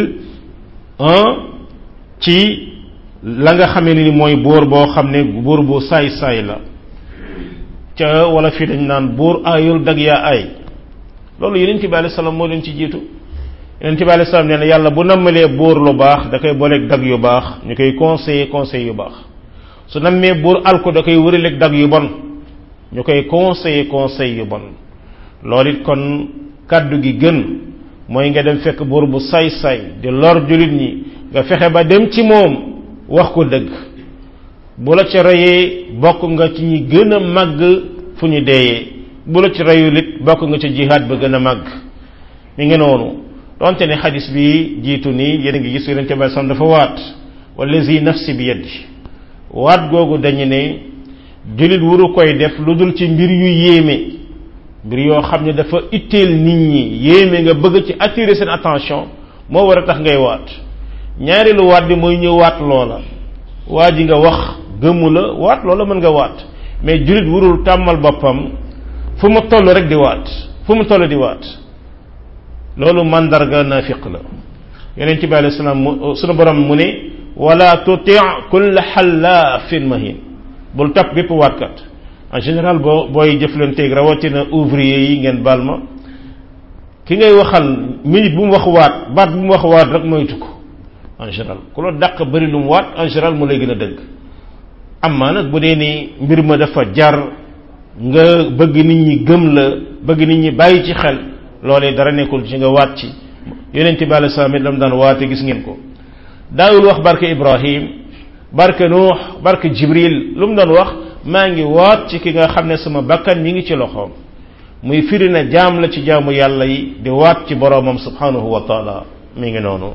ci la nga xamee ni mooy buur boo xam ne buur bu saay-saay la ca wala fii dañ naan buur aayul dag yaa ay loolu yonent bi alayhi salaam moo leen ci jiitu yonent bi alayhi salaam nee na yàlla bu nammalee buur lu baax da koy booleeg dag yu baax ñu koy conseiller conseil yu baax su nammee buur alko da koy wëraleeg dag yu bon ñu koy conseiller conseil yu bon loolu it kon kàddu gi gën mooy nga dem fekk buur bu say-say di lor jullit ñi nga fexe ba dem ci moom wax ko dëgg bu la ca reyee bokk nga ci ñi gën a màgg fu ñu deeyee bu la ci reyul it bokk nga ci jihaad ba gën a màgg mi ngi noonu donte ne xadis bi jiitu nii yéen a ngi gis yonente bi sam dafa waat wallazi nafsi bi yaddi waat googu dañu ne jullit wuru koy def lu dul ci mbir yu yéeme mbir yoo xam ne dafa itteel nit ñi yéeme nga bëgg ci attirer seen attention moo war a tax ngay waat ñaareelu waat bi mooy ñëw waat loola waa ji nga wax gëmmu la waat loola mën nga waat mais jullit wurul tàmmal boppam fu mu toll rek di waat fu mu toll di waat loolu mandarga nafiq la yonent bi alayhi salaam sunu borom mu ne wala tuti kulla xallaafin mahin bul topp bépp waatkat en général boo booy jëflanteeg rawatina ouvrier yi ngeen baal ma ki ngay waxal minute bu mu wax waat baat bu mu wax waat rek moytu ko en général ku la dàq bëri lu mu waat en général mu lay gën a dëgg amaa nag bu dee ni mbir ma dafa jar nga bëgg nit ñi gëm la bëgg nit ñi bàyyi ci xel loolee dara nekkul ci nga waat ci yonente bi alayhi salaam it lam daan waate gis ngeen ko daawul wax barke ibrahim barke nuux barke jibril lu mu doon wax maa ngi waat ci ki nga xam ne sama bakkan ñi ngi ci loxoom muy firi na jaam la ci jaamu yàlla yi di waat ci boroomam subhanahu wa taala mi ngi noonu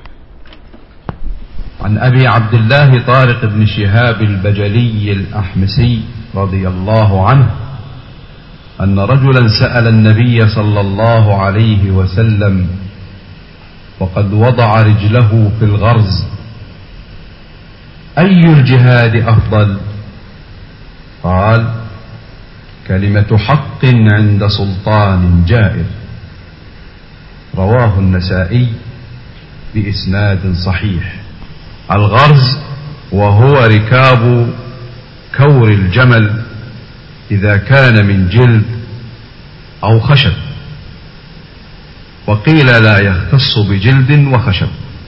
عن أبي عبد الله طارق بن شهاب البجلي الأحمسي رضي الله عنه أن رجلا سأل النبي صلى الله عليه وسلم وقد وضع رجله في الغرز أي الجهاد أفضل قال كلمة حق عند سلطان جائر رواه النسائي بإسناد صحيح الغرز وهو ركاب كور الجمل إذا كان من جلد أو خشب وقيل لا يختص بجلد وخشب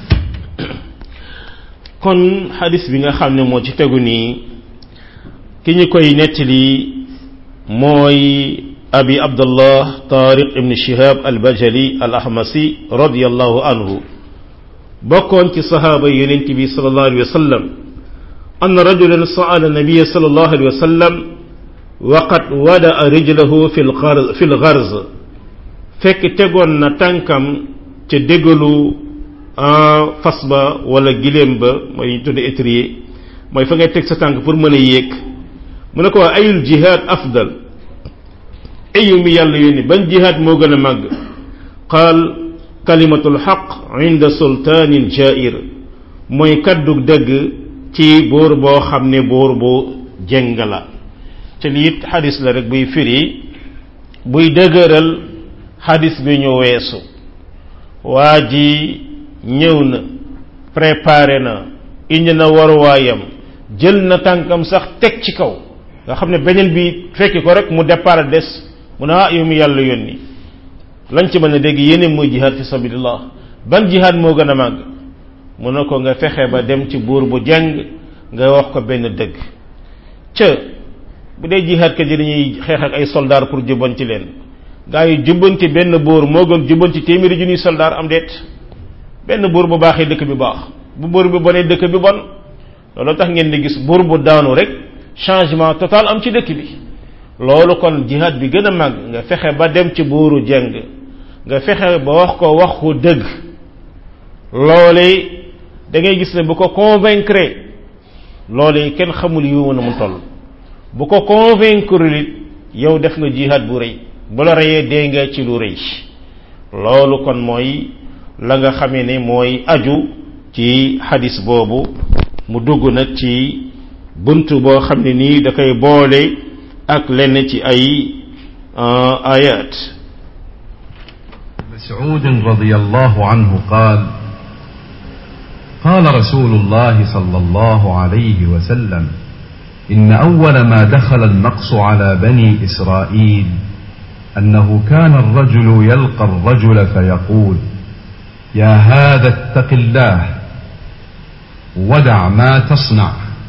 kon xadis bi nga xam ne moo ci tegu nii ki ñu koy nettali mooy abi abdullah tariq ibn shihab al bajali al ahmasi radiallahu anhu bokkoon ci sahaaba yonent bi sallallahu alayhi wa sallam anna rajulan sa'ala nabiyya sallallahu alayhi wa sallam wa qad wada'a rijlahu fil gharz fil gharz fekk tegoon na tànkam ca déggalu fas ba wala giléem ba mooy ñu tudde étrier mooy fa ngay teg sa tànk pour mën a yéeg mu ne ko waa ayul jihad afdal ayu mi yàlla yónni ban jihad moo gën a màgg qaal kalimatul xaq inda sultaanin jair mooy kaddu dëgg ci buur boo xam ne buur bu jeng la te lii it xadis la rek buy firi buy dëgëral xadis bi ñu weesu waa ji ñëw na préparé na indi na waruwaayam jël na tànkam sax teg ci kaw nga xam ne beneen bi fekki ko rek mu départ des mu ne ah yow mi yàlla yónni lañ ci mën a dégg yéene mooy jihaad fi sabilillah ban jihaad moo gën a màgg mu ne ko nga fexe ba dem ci buur bu jàng nga wax ko benn dëgg ca bu dee jihaad kat yi dañuy xeex ak ay soldaar pour jubbanti leen gaa yi jubbanti benn buur moo gën jubbanti téeméeri junniy soldaar am deet benn buur bu baaxee dëkk bi baax bu buur bi bonee dëkk bi bon loolu tax ngeen di gis buur bu daanu rek changement total am ci dëkk bi loolu kon jihaad bi gën a màgg nga fexe ba dem ci buuru jeng nga fexe ba wax ko wax ko dëgg loole da ngay gis ne bu ko convaincre loole kenn xamul yu mën a mu toll bu ko convaincre it yow def nga jihaad bu rëy bu la reyee dee nga ci lu rëy loolu kon mooy la nga xamee ne mooy aju ci xadis boobu mu dugg nag ci bunt boo xam ne nii da koy boole ak lenn ci ay ayat مسعود رضي الله عنه قال قال رسول الله صلى الله عليه وسلم إن أول ما دخل النقص على بني إسرائيل أنه كان الرجل يلقى الرجل فيقول يا هذا اتق الله ودع ما تصنع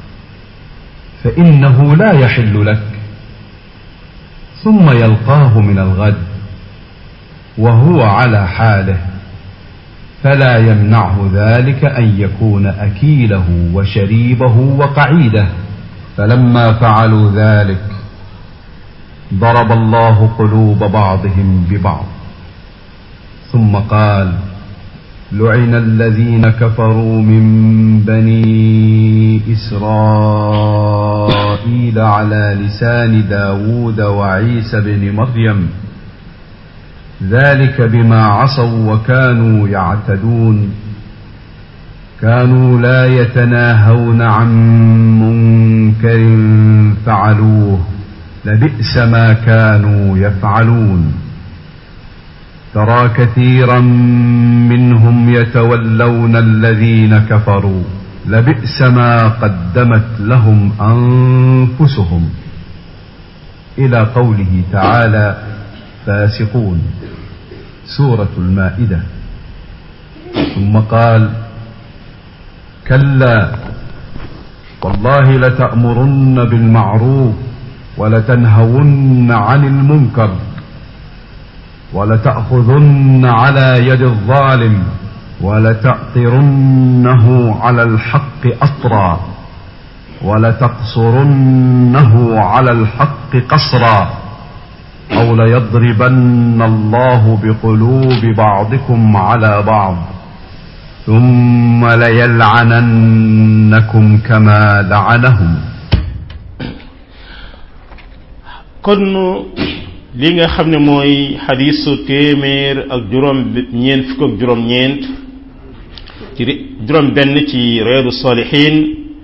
فإنه لا يحل لك ثم يلقاه من الغد وهو على حاله فلا يمنعه ذلك أن يكون أكيله وشريبه وقعيده فلما فعلوا ذلك ضرب الله قلوب بعضهم ببعض ثم قال لعن الذين كفروا من بني إسرائيل على لسان داود وعيسى بن مريم ذلك بما عصوا وكانوا يعتدون كانوا لا يتناهون عن منكر فعلوه لبئس ما كانوا يفعلون ترى كثيرا منهم يتولون الذين كفروا لبئس ما قدمت لهم انفسهم الى قوله تعالى فاسقون سوره المائده ثم قال كلا والله لتامرن بالمعروف ولتنهون عن المنكر ولتأخذن على يد الظالم ولتأطرنه على الحق أطرا ولتقصرنه على الحق قصرا أو ليضربن الله بقلوب بعضكم على بعض ثم ليلعننكم كما لعنهم kon li nga xam ne mooy xadisu téeméer ak juróom ñeent fukk ak juróom ñeent ci juróom benn ci reedu salihin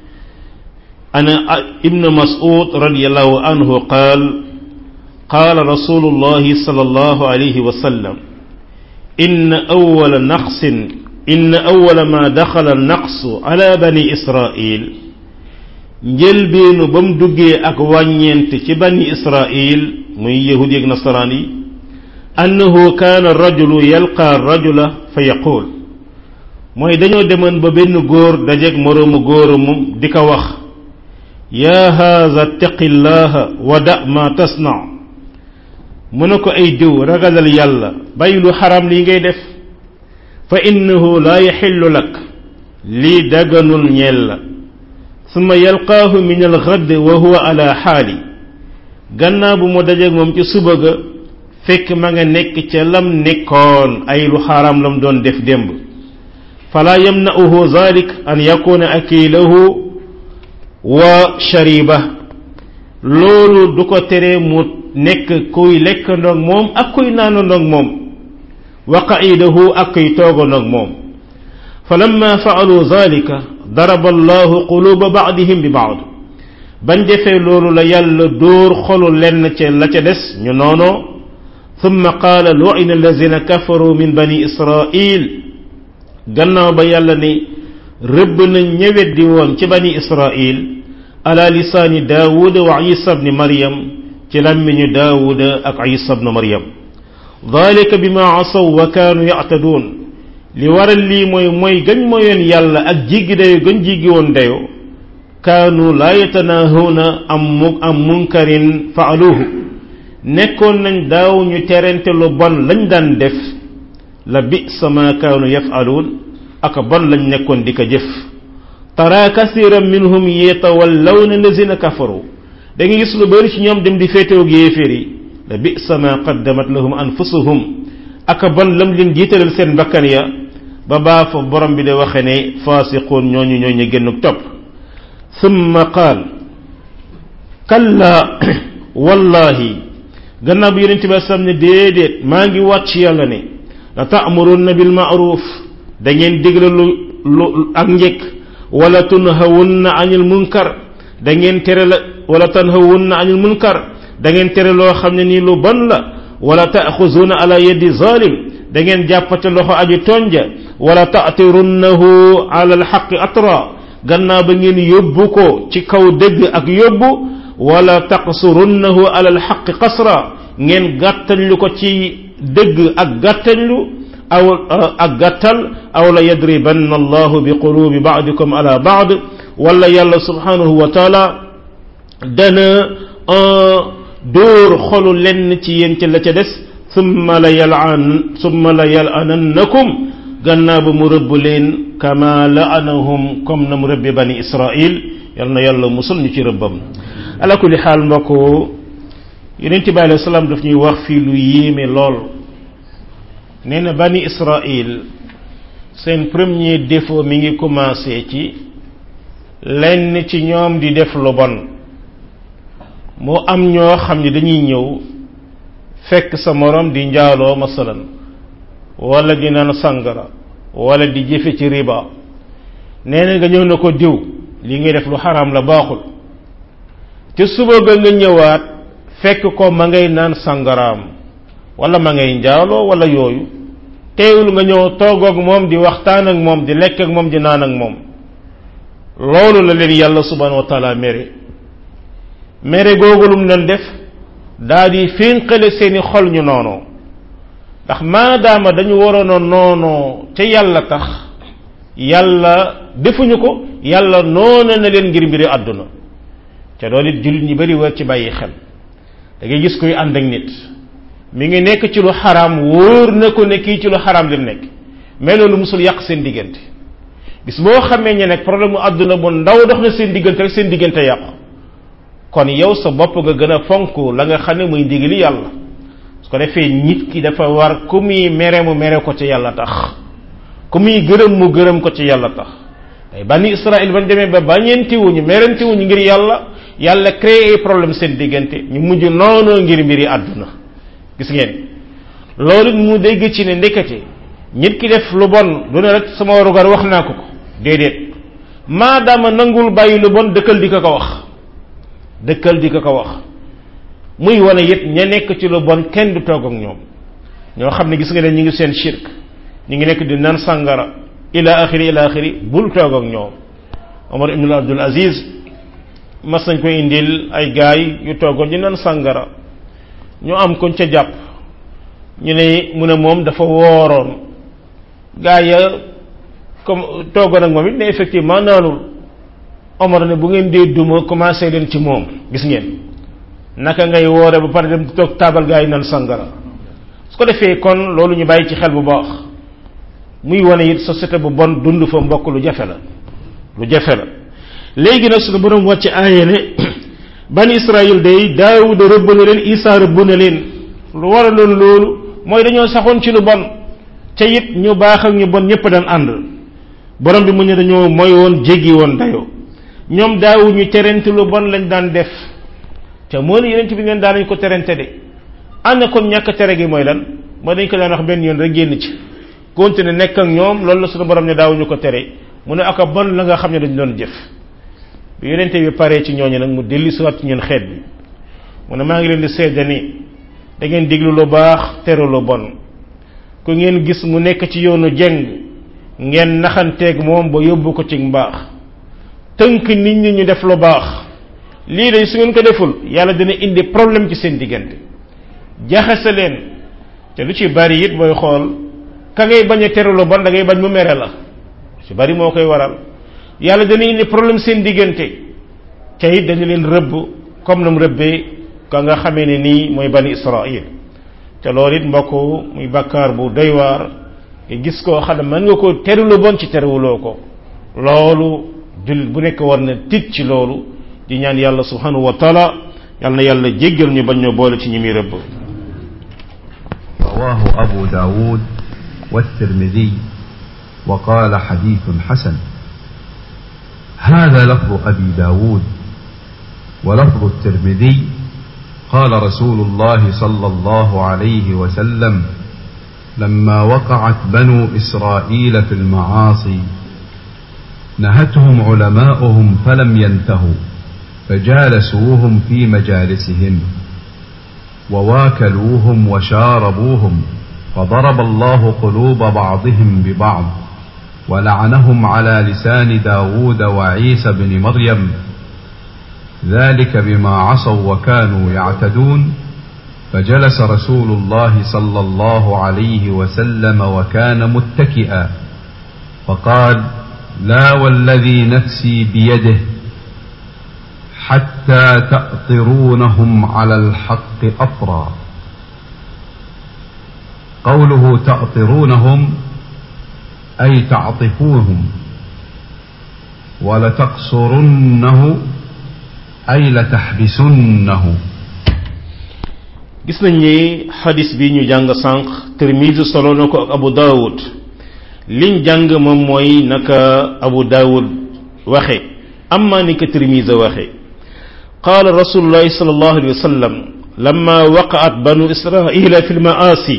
ana ibn mas'ud radiyallahu anhu qaal قال رسول الله صلى الله عليه وسلم إن أول نقص إن أول ما دخل النقص على بني إسرائيل njëlbeenu ba mu duggee ak wàññeent ci bani israil muy yahudi ak nasaraan yi annahu kaana rajulu yalqa rajula fa yaqul mooy dañoo demoon ba benn góor dajeeg moroomu góoramum di ko wax yaa haza taqillaha wa da ma tasna mu ne ko ay diw ragalal yàlla bàyyi lu xaram lii ngay def fa innahu laa yaxillu lak lii daganul ñeel la summa yalqaahu min alxadd wa huwa ala xaali gannaaw bu mu dajeeg moom ci suba ga fekk ma nga nekk ca lam nekkoon ay lu xaram lam doon def démb fala yamna'uhu zalik an yakuna akilahu wa shariba loolu du ko tere mu nekk kuy lekkandoog moom ak kuy naanandoog moom wa qa'idahu ak kuy toogandoog moom falamma fa'alu zalika daraba allahu quluba ba'dihim bi ba'd bañ defee loolu la yàlla dóor xolu lenn ca la ca des ñu noonoo thumma qaala lu'ina allazina kafaru min bani israil gannaaw ba yàlla ni rëbb na ñëweddi woon ci bani israil ala lisaani daawuda wa isa bni maryam ci làmmiñu daawuda ak isa bni maryam dalika bima asaw wa kaanu ya'taduun li waral lii mooy mooy gañ moyoon yàlla ak jiggi dayo gañ jiggi woon dayo kaanu laa yatanaahuuna am mu am munkarin faaluhu nekkoon nañ daaw ñu terente lu bon lañ daan def la bisa ma kaanu yafaluun ak bon lañ nekkoon di ko jëf tara kasiran minhum yatawallawna lazina kafaru da nga gis lu bari ci ñoom dem di féetewoog yéeféer yi la bisa ma qaddamat lahum anfusuhum ak bon lam leen jiitalal seen bakkan ya ba baa fa borom bi de waxe ne faasiquun ñooñu ñooy ñu génn topp summa qaal kalla wallahi gannaaw bi yonente bi sam ne déedéet maa ngi wàcc yàlla ne la taamurunna bil maaruf da ngeen digle lu lu ak njëkk wala tunhawunna anil munkar da ngeen tere la wala tanhawunna anil munkar da ngeen tere loo xam ne nii lu bon la wala taaxuzuuna ala yeddi zalim da ngeen jàppate loxo aji tonja wala ta'tirunnahu ala alxaqi atra gannaaw ba ngeen yóbbu ko ci kaw dëgg ak yóbbu wala taqsurunnahu ala alxaqi qasra ngeen gàttañlu ko ci dëgg ak gàttañlu aw ak gàttal aw la yadribanna allahu bi qulubi ba'dikum ala ba'd wala yàlla subhanahu wa taala dana dóor xolu lenn ci yéen ca la ca des summa la yalan summa la yalanannakum gannaaw ba mu rëbb leen kama la'anahum comme na mu rëbbe bani israil yal na yàlla musul ñu ci rëbbam ala kulli xaal mbokk yonent bi alayhi salaam daf ñuy wax fii lu yéeme lool nee na bani israil seen premier défaut mi ngi commencé ci lenn ci ñoom di def lu bon moo am ñoo xam ne dañuy ñëw fekk sa morom di njaaloo masalan wala di naan sangara wala di jëfe ci riba nee na nga ñëw na ko diw li ngay def lu xaraam la baaxul te suba ga nga ñëwaat fekk ko ma ngay naan sangaraam wala ma ngay njaaloo wala yooyu teewul nga ñëw toog ak moom di waxtaan ak moom di lekk ak moom di naan ak moom loolu la leen yàlla subhanahu wa taala mere mere googu lum leen def daa di fénqale seeni xol ñu noonoo ndax maadaama dañu waroon a noonoo ca yàlla tax yàlla defuñu ko yàlla noona na leen ngir mbiri àdduna te loolu it jullit ñi bari war ci bàyyi xel da ngay gis kuy ànd ak nit mi ngi nekk ci lu xaraam wóor na ko ne kii ci lu xaraam lim nekk mais loolu musul yàq seen diggante bis boo xamee ne nag problème mu àdduna bu ndaw dox na seen diggante rek seen diggante yàqu kon yow sa bopp nga gën a fonk la nga xam ne muy ndigali yàlla su ko defee nit ki dafa war ku muy mere mu mere ko ci yàlla tax ku muy gërëm mu gërëm ko ci yàlla tax ay bani israil bañ demee ba bañeentiwuñu merentiwuñu ngir yàlla yàlla créé problème seen diggante ñu mujj noonoo ngir mbiri àdduna gis ngeen loolu mu dégg ci ne ndekete nit ki def lu bon du ne rek sama warugar wax naa ko ko déedéet maadaama nangul bàyyi lu bon dëkkal di ko ko wax dëkkal di ko ko wax muy wane it ña nekk ci lu bon kenn du toog ak ñoom ñoo xam ne gis nga ne ñu ngi seen shirk ñu ngi nekk di naan sàngara ila axiri ila axiri bul toog ak ñoom Omar ibn Abdul Aziz mas nañ koy indil ay gaay yu toogoon di naan sàngara ñu am koñ ca jàpp ñu ne mu ne moom dafa wooroon gaay ya comme toogoon ak moom it ne effectivement naanul Omar ne bu ngeen dee duma commencé leen ci moom gis ngeen naka ngay woore ba pare dem toog taabal gaa yi naan sangara su ko defee kon loolu ñu bàyyi ci xel bu baax muy wane it société bu bon dund fa mbokk lu jafe la lu jafe la léegi nag suñu borom wàcc aaye ne bani Israël day Daawuda rëbb na leen Isaa rëbb na leen lu waraloon loolu mooy dañoo saxoon ci lu bon ca it ñu baax ak ñu bon ñëpp daan ànd borom bi mu ne dañoo mooy woon jéggi woon dayoo ñoom daawu ñu terente lu bon lañ daan def te moo ne yeneen bi ngeen daan nañ ko terente de ànd kon ñàkk tere gi mooy lan mooy dañ ko daan wax benn yoon rek génn ci continuer nekk ak ñoom loolu la suñu borom ne daawuñu ko tere mu ne aka bon la nga xam ne dañ doon jëf bi yenente bi paree ci ñooñu nag mu dellu siwaat ci ñun xeet bi mu ne maa ngi leen di seede ni da ngeen diglu lu baax tere lu bon ku ngeen gis mu nekk ci yoonu jeng ngeen naxanteeg moom ba yóbbu ko ci mbaax tënk nit ñi ñu def lu baax lii day su ngeen ko deful yàlla dina indi problème ci seen diggante jaxase leen te lu ci bari it booy xool ka ngay bañ a tere lu bon da ngay bañ mu mere la ci bari moo koy waral yàlla dana indi problème seen diggante te it dañu leen rëbb comme na mu rëbbee ka nga xamee ne nii mooy bani Israël te loolu it mbokk muy bakkaar bu doy waar nga gis koo xam ne mën nga ko tere lu bon ci terewuloo ko loolu jullit bu nekk war na tit ci loolu di ñaan yàlla subhanahu wa taala yal na yàlla jéggal ñu bañ ñoo boole ci ñi muy rëbb رواه أبو داود والترمذي وقال حديث حسن هذا لفظ أبي داود ولفظ الترمذي قال رسول الله صلى الله عليه وسلم لما وقعت بنو إسرائيل في المعاصي نهتهم علماؤهم فلم ينتهوا فجالسوهم في مجالسهم وواكلوهم وشاربوهم فضرب الله قلوب بعضهم ببعض ولعنهم على لسان داود وعيسى بن مريم ذلك بما عصوا وكانوا يعتدون فجلس رسول الله صلى الله عليه وسلم وكان متكئا فقال لا والذي نفسي بيده حتى تأطرونهم على الحق أطرا قوله تأطرونهم أي تعطفوهم ولتقصرنه أي لتحبسنه gis nañ ni xadis bi ñu jàng sànq Tirmisi solo na ko ak Abu Dawud liñ jàng moom mooy naka Abu Dawud waxe amma ni ko Tirmisi waxe qaala rasulullahi sallallahu alayhi wa sallam lamma waqaat banu israila fi lmaasi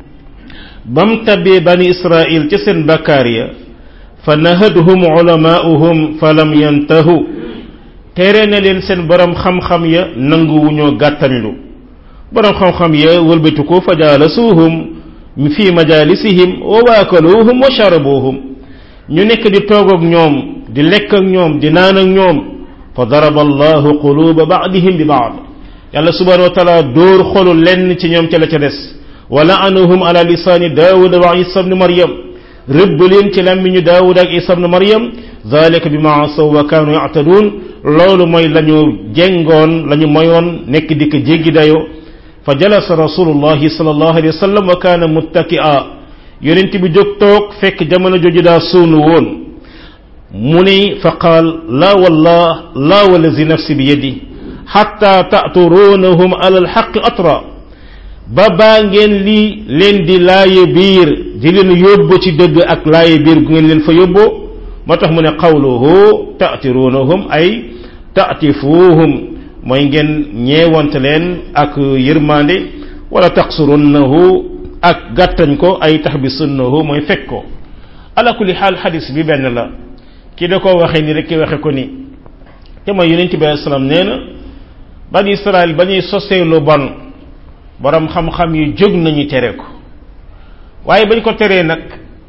bam tabee bani israil ca seen bakkaar ya fa nahadhum ulamaauhum fa lam yantahu tere na leen seen borom xam-xam ya nanguwuñoo gàttañlu borom xam-xam ya wëlbatu ko fa jaalasuuhum fi majalisihim wa waakaluuhum wa sharabuuhum ñu nekk di toog ak ñoom di lekk ak ñoom di naan ak ñoom fa daraba allahu quluba baadihim bi baad yàlla subhanahu wa taala dóor xolu lenn ci ñoom ca la ca des wa la'anahum ala lisaani daawuda wa isa bni maryam rëbb leen ci làmmiñu daawuda ak isa bni maryam zalika bi ma asaw wa kaanu ya'taduun loolu mooy la ñu jengoon la ñu moyoon nekk di ko jéggi dayo fa jalasa rasulullahi sallallahu alayhi wa sallam wa kaana muttaki'a yonent bi jóg toog fekk jamono jooju daa suunu woon mu ni fa qaal laa wallah laa wallazi nafsi bi yadi xatta ta'turuunahum ala alxaqi atra ba baa ngeen lii leen di laaye biir di leen yóbbu ci dëgg ak laaye biir gu ngeen leen fa yóbboo moo tax mu ne qawluhu ta'tiruunahum ay ta'tifuuhum mooy ngeen ñeewante leen ak yërmande wala taqsurunnahu ak gàttañ ko ay taxbisunnahu mooy fekk ko ala kulli xaal xadis bi benn la ki da ko waxee ni rek ki waxe ko ni te mooy yonent bi alayhi salaam nee na bani israel ba ñuy sosee lu bon borom xam-xam yi jóg nañu tere ko waaye bañ ko teree nag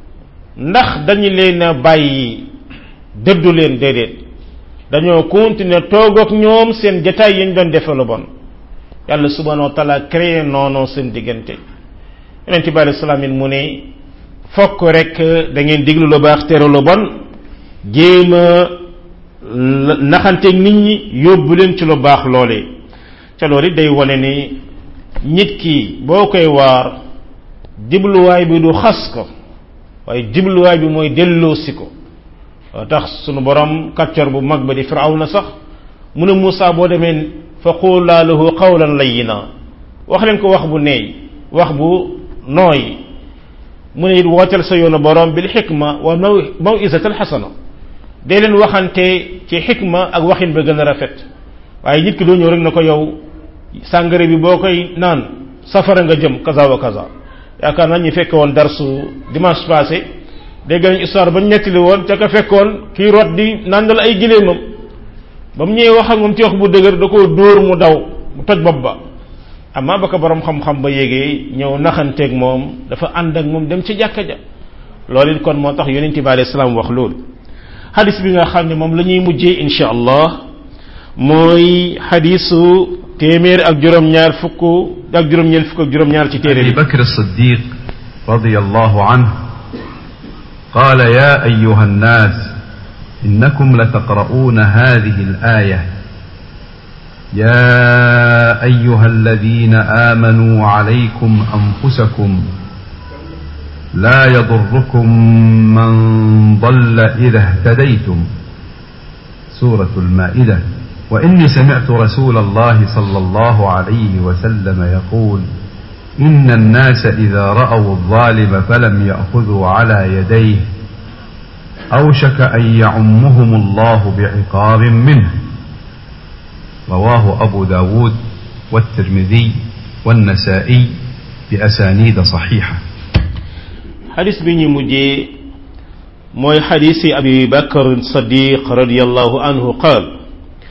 ndax dañu leen a bàyyi dëddu leen déedéet dañoo continuer toog ak ñoom seen jataay yañ doon defe lu bon yàlla subhanahu wa taala créé noonu seen diggante yonent bi alayhi salaam it mu ne fokk rek da ngeen diglu lu baax tere lu bon jéem a naxanteeg nit ñi yóbbu leen ci lu baax loolee ca loolu it day wane ni nit ki boo koy waar jibluwaay bi du xas ko waaye jibluwaay bi mooy delloosi ko tax sunu borom kàccor bu mag ba di firawna sax mu ne Moussa boo demee fa qulaa lahu qawlan layyina wax leen ko wax bu neey wax bu nooy mu ne it wooteel sa yoonu borom bil xikma wa maw mawisatal xasana dee leen waxante ci xikma ak waxin ba gën a rafet waaye nit ki doo ñëw rek na ko yow sàngara bi boo koy naan safara nga jëm kaza wa kaza yaakaar naa ñu fekke woon darsu dimanche passé dégg nañ histoire ba ñu nettali woon ca ka fekkoon kii rot di nàndal ay gileemam ba mu ñëwee wax ak moom ci wax bu dëgër da koo dóor mu daw mu toj bopp ba amma ba ko borom xam-xam ba yégee ñëw naxanteeg moom dafa ànd ak moom dem ci jàkka ja loolu it kon moo tax yonent bi alayhi salaam wax loolu xadis bi nga xam ne moom la ñuy mujjee insha allah mooy xadisu téeméer ak juróom-ñaar fukk ak juróom-ñeent fukk ak juróom-ñaar ci téere أبي bi بكر الصديق رضي الله عنه قال يا أيها الناس إنكم لتقرؤون هذه الآية يا أيها الذين آمنوا عليكم أنفسكم لا يضركم من ضل إذا اهتديتم سورة المائدة وإني سمعت رسول الله صلى الله عليه وسلم يقول إن الناس إذا رأوا الظالم فلم يأخذوا على يديه أوشك أن يعمهم الله بعقاب منه رواه أبو داود والترمذي والنسائي بأسانيد صحيحة xadis bi ñu mujjee mooy xadisi abi bakar sadiq radiallahu anhu qaal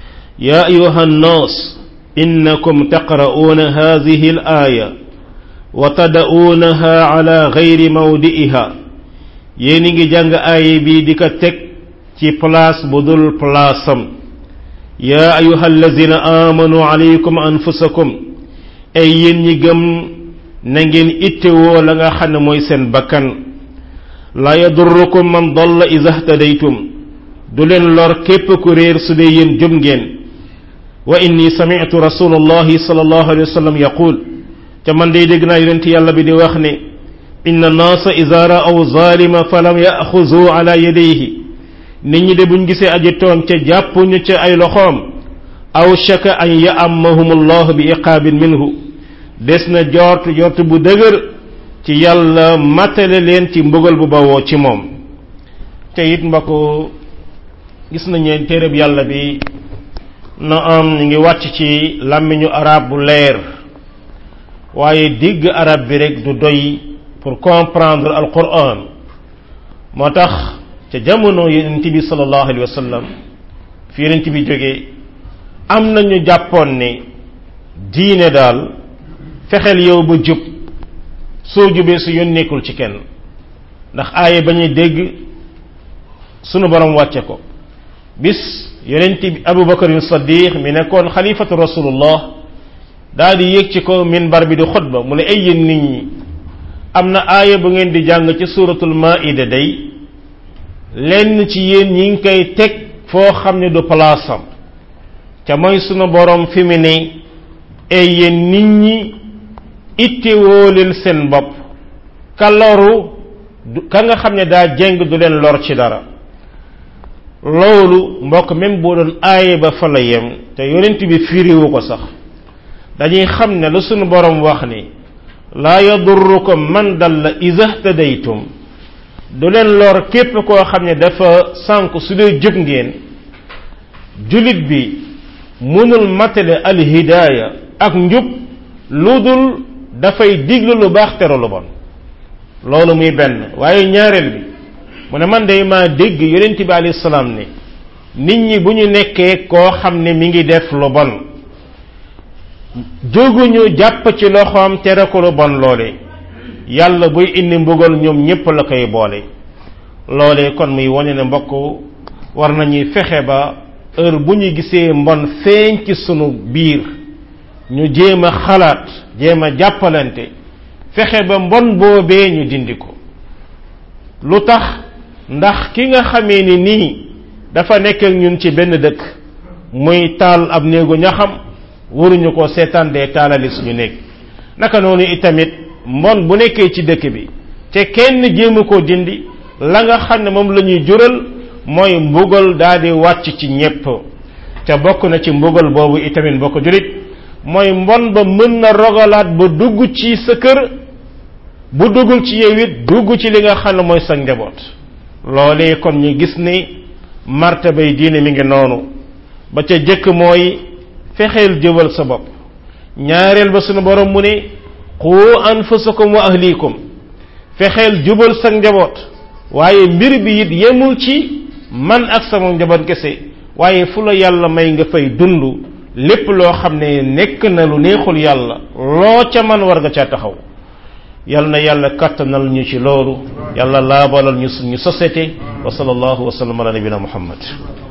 يا أيها الناس إنكم تقرؤون هذه الآية wa tada'uunaha ala gayri mawdi'iha yéen a ngi jàng aaya bi di ko teg ci place bu dul place am yaa ayuha allazina amanu alaykum anfusakum ay yéen ñi gëm na ngeen ittewoo la nga xam ne mooy seen bakkan la yadurrukum man dalla iza htadaytum du leen lor képp ku réer su dee yéen jub ngeen wa inni sami'tu rasulullahi sallallahu alayhi wa sallam yaqul te man day dégg naa yonent yàlla bi di wax ne inna naasa iza ra'aw zalima falam ya'xuzu ala yadayhi nit ñi de buñ gisee aji tooñ ca jàppuñu ca ay loxoom aw shaka an ya'ammahum allah bi iqaabin minhu des na jort jort bu dëgër ci yàlla matale leen ci mbugal bu bawoo ci moom te it mbokk gis nañu téereb yàlla bi na am ñu ngi wàcc ci làmmiñu arab bu leer waaye digg arab bi rek du doy pour comprendre alquran moo tax ca jamono yonent bi sallallahu alayhi wa sallam fi yonent bi jógee am nañu jàppoon ne diine daal fexeel yow ba jub soo jubee su yoon nekkul ci kenn ndax aaye ba ñuy dégg sunu borom wàcce ko bis yonent bi abubakar yu saddiq mi nekkoon xalifatu rasulullah daal di yéeg ci ko minbar bi di xutba mu ne ay yéen nit ñi am na aaya bu ngeen di jàng ci suratul maida day lenn ci yéen ñi ngi koy teg foo xam ne du palaasam ca mooy sunu borom fi mu ne ay yéen nit ñi ittewoo leen seen bopp ka loru ka nga xam ne daa jeng du leen lor ci dara loolu mbokk même boo doon aaye ba fa la yem te yonent bi firiwu ko sax dañuy xam ne la sunu borom wax ni laa yadurrukum man dalla iza htadaytum du leen lor képp koo xam ne dafa sànk su dee jub ngeen julit bi mënul matale alhidaaya ak njub lu dul dafay diglu lu baax tere lu bon loolu muy benn waaye ñaareel bi mu ne man day maa dégg yonent bi alayhi salaam ne nit ñi bu ñu nekkee koo xam ne mi ngi def lu bon jóguñu jàpp ci loxoom tere ko lu bon loole yàlla buy indi mbugal ñoom ñépp la koy boole loole kon muy wane ne mbokk war nañuy fexe ba heure bu ñu gisee mbon feeñ ci sunu biir ñu jéem a xalaat jéem a jàppalante fexe ba mbon boobee ñu dindi ko lu tax ndax ki nga xamee ni nii dafa nekk ak ñun ci benn dëkk muy taal ab néegu ñaxam waruñu ko seetaan dee taalali suñu néeg naka noonu itamit mbon bu nekkee ci dëkk bi te kenn jéemu koo dindi la nga xam ne moom la ñuy jural mooy mbugal daal di wàcc ci ñépp te bokk na ci mbugal boobu itamit bokk julit mooy mbon ba mën na rogalaat ba dugg ci sa kër bu duggul ci yow it dugg ci li nga xam ne mooy sa njaboot loolee kon ñu gis ni martabay diine mi ngi noonu ba ca jëkk mooy fexeel jëwal sa bopp ñaareel ba sunu borom mu ne qu anfusakum wa ahlikum fexeel jubal sa njaboot waaye mbir bi it yemul ci man ak sama njaboot kese waaye fu la yàlla may nga fay dund lépp loo xam ne nekk na lu neexul yàlla loo ca man war nga caa taxaw yal na yàlla kattanal ñu ci loolu yàlla laabalal ñu suñu société wa sallallahu wa sallam ala nabina muhammad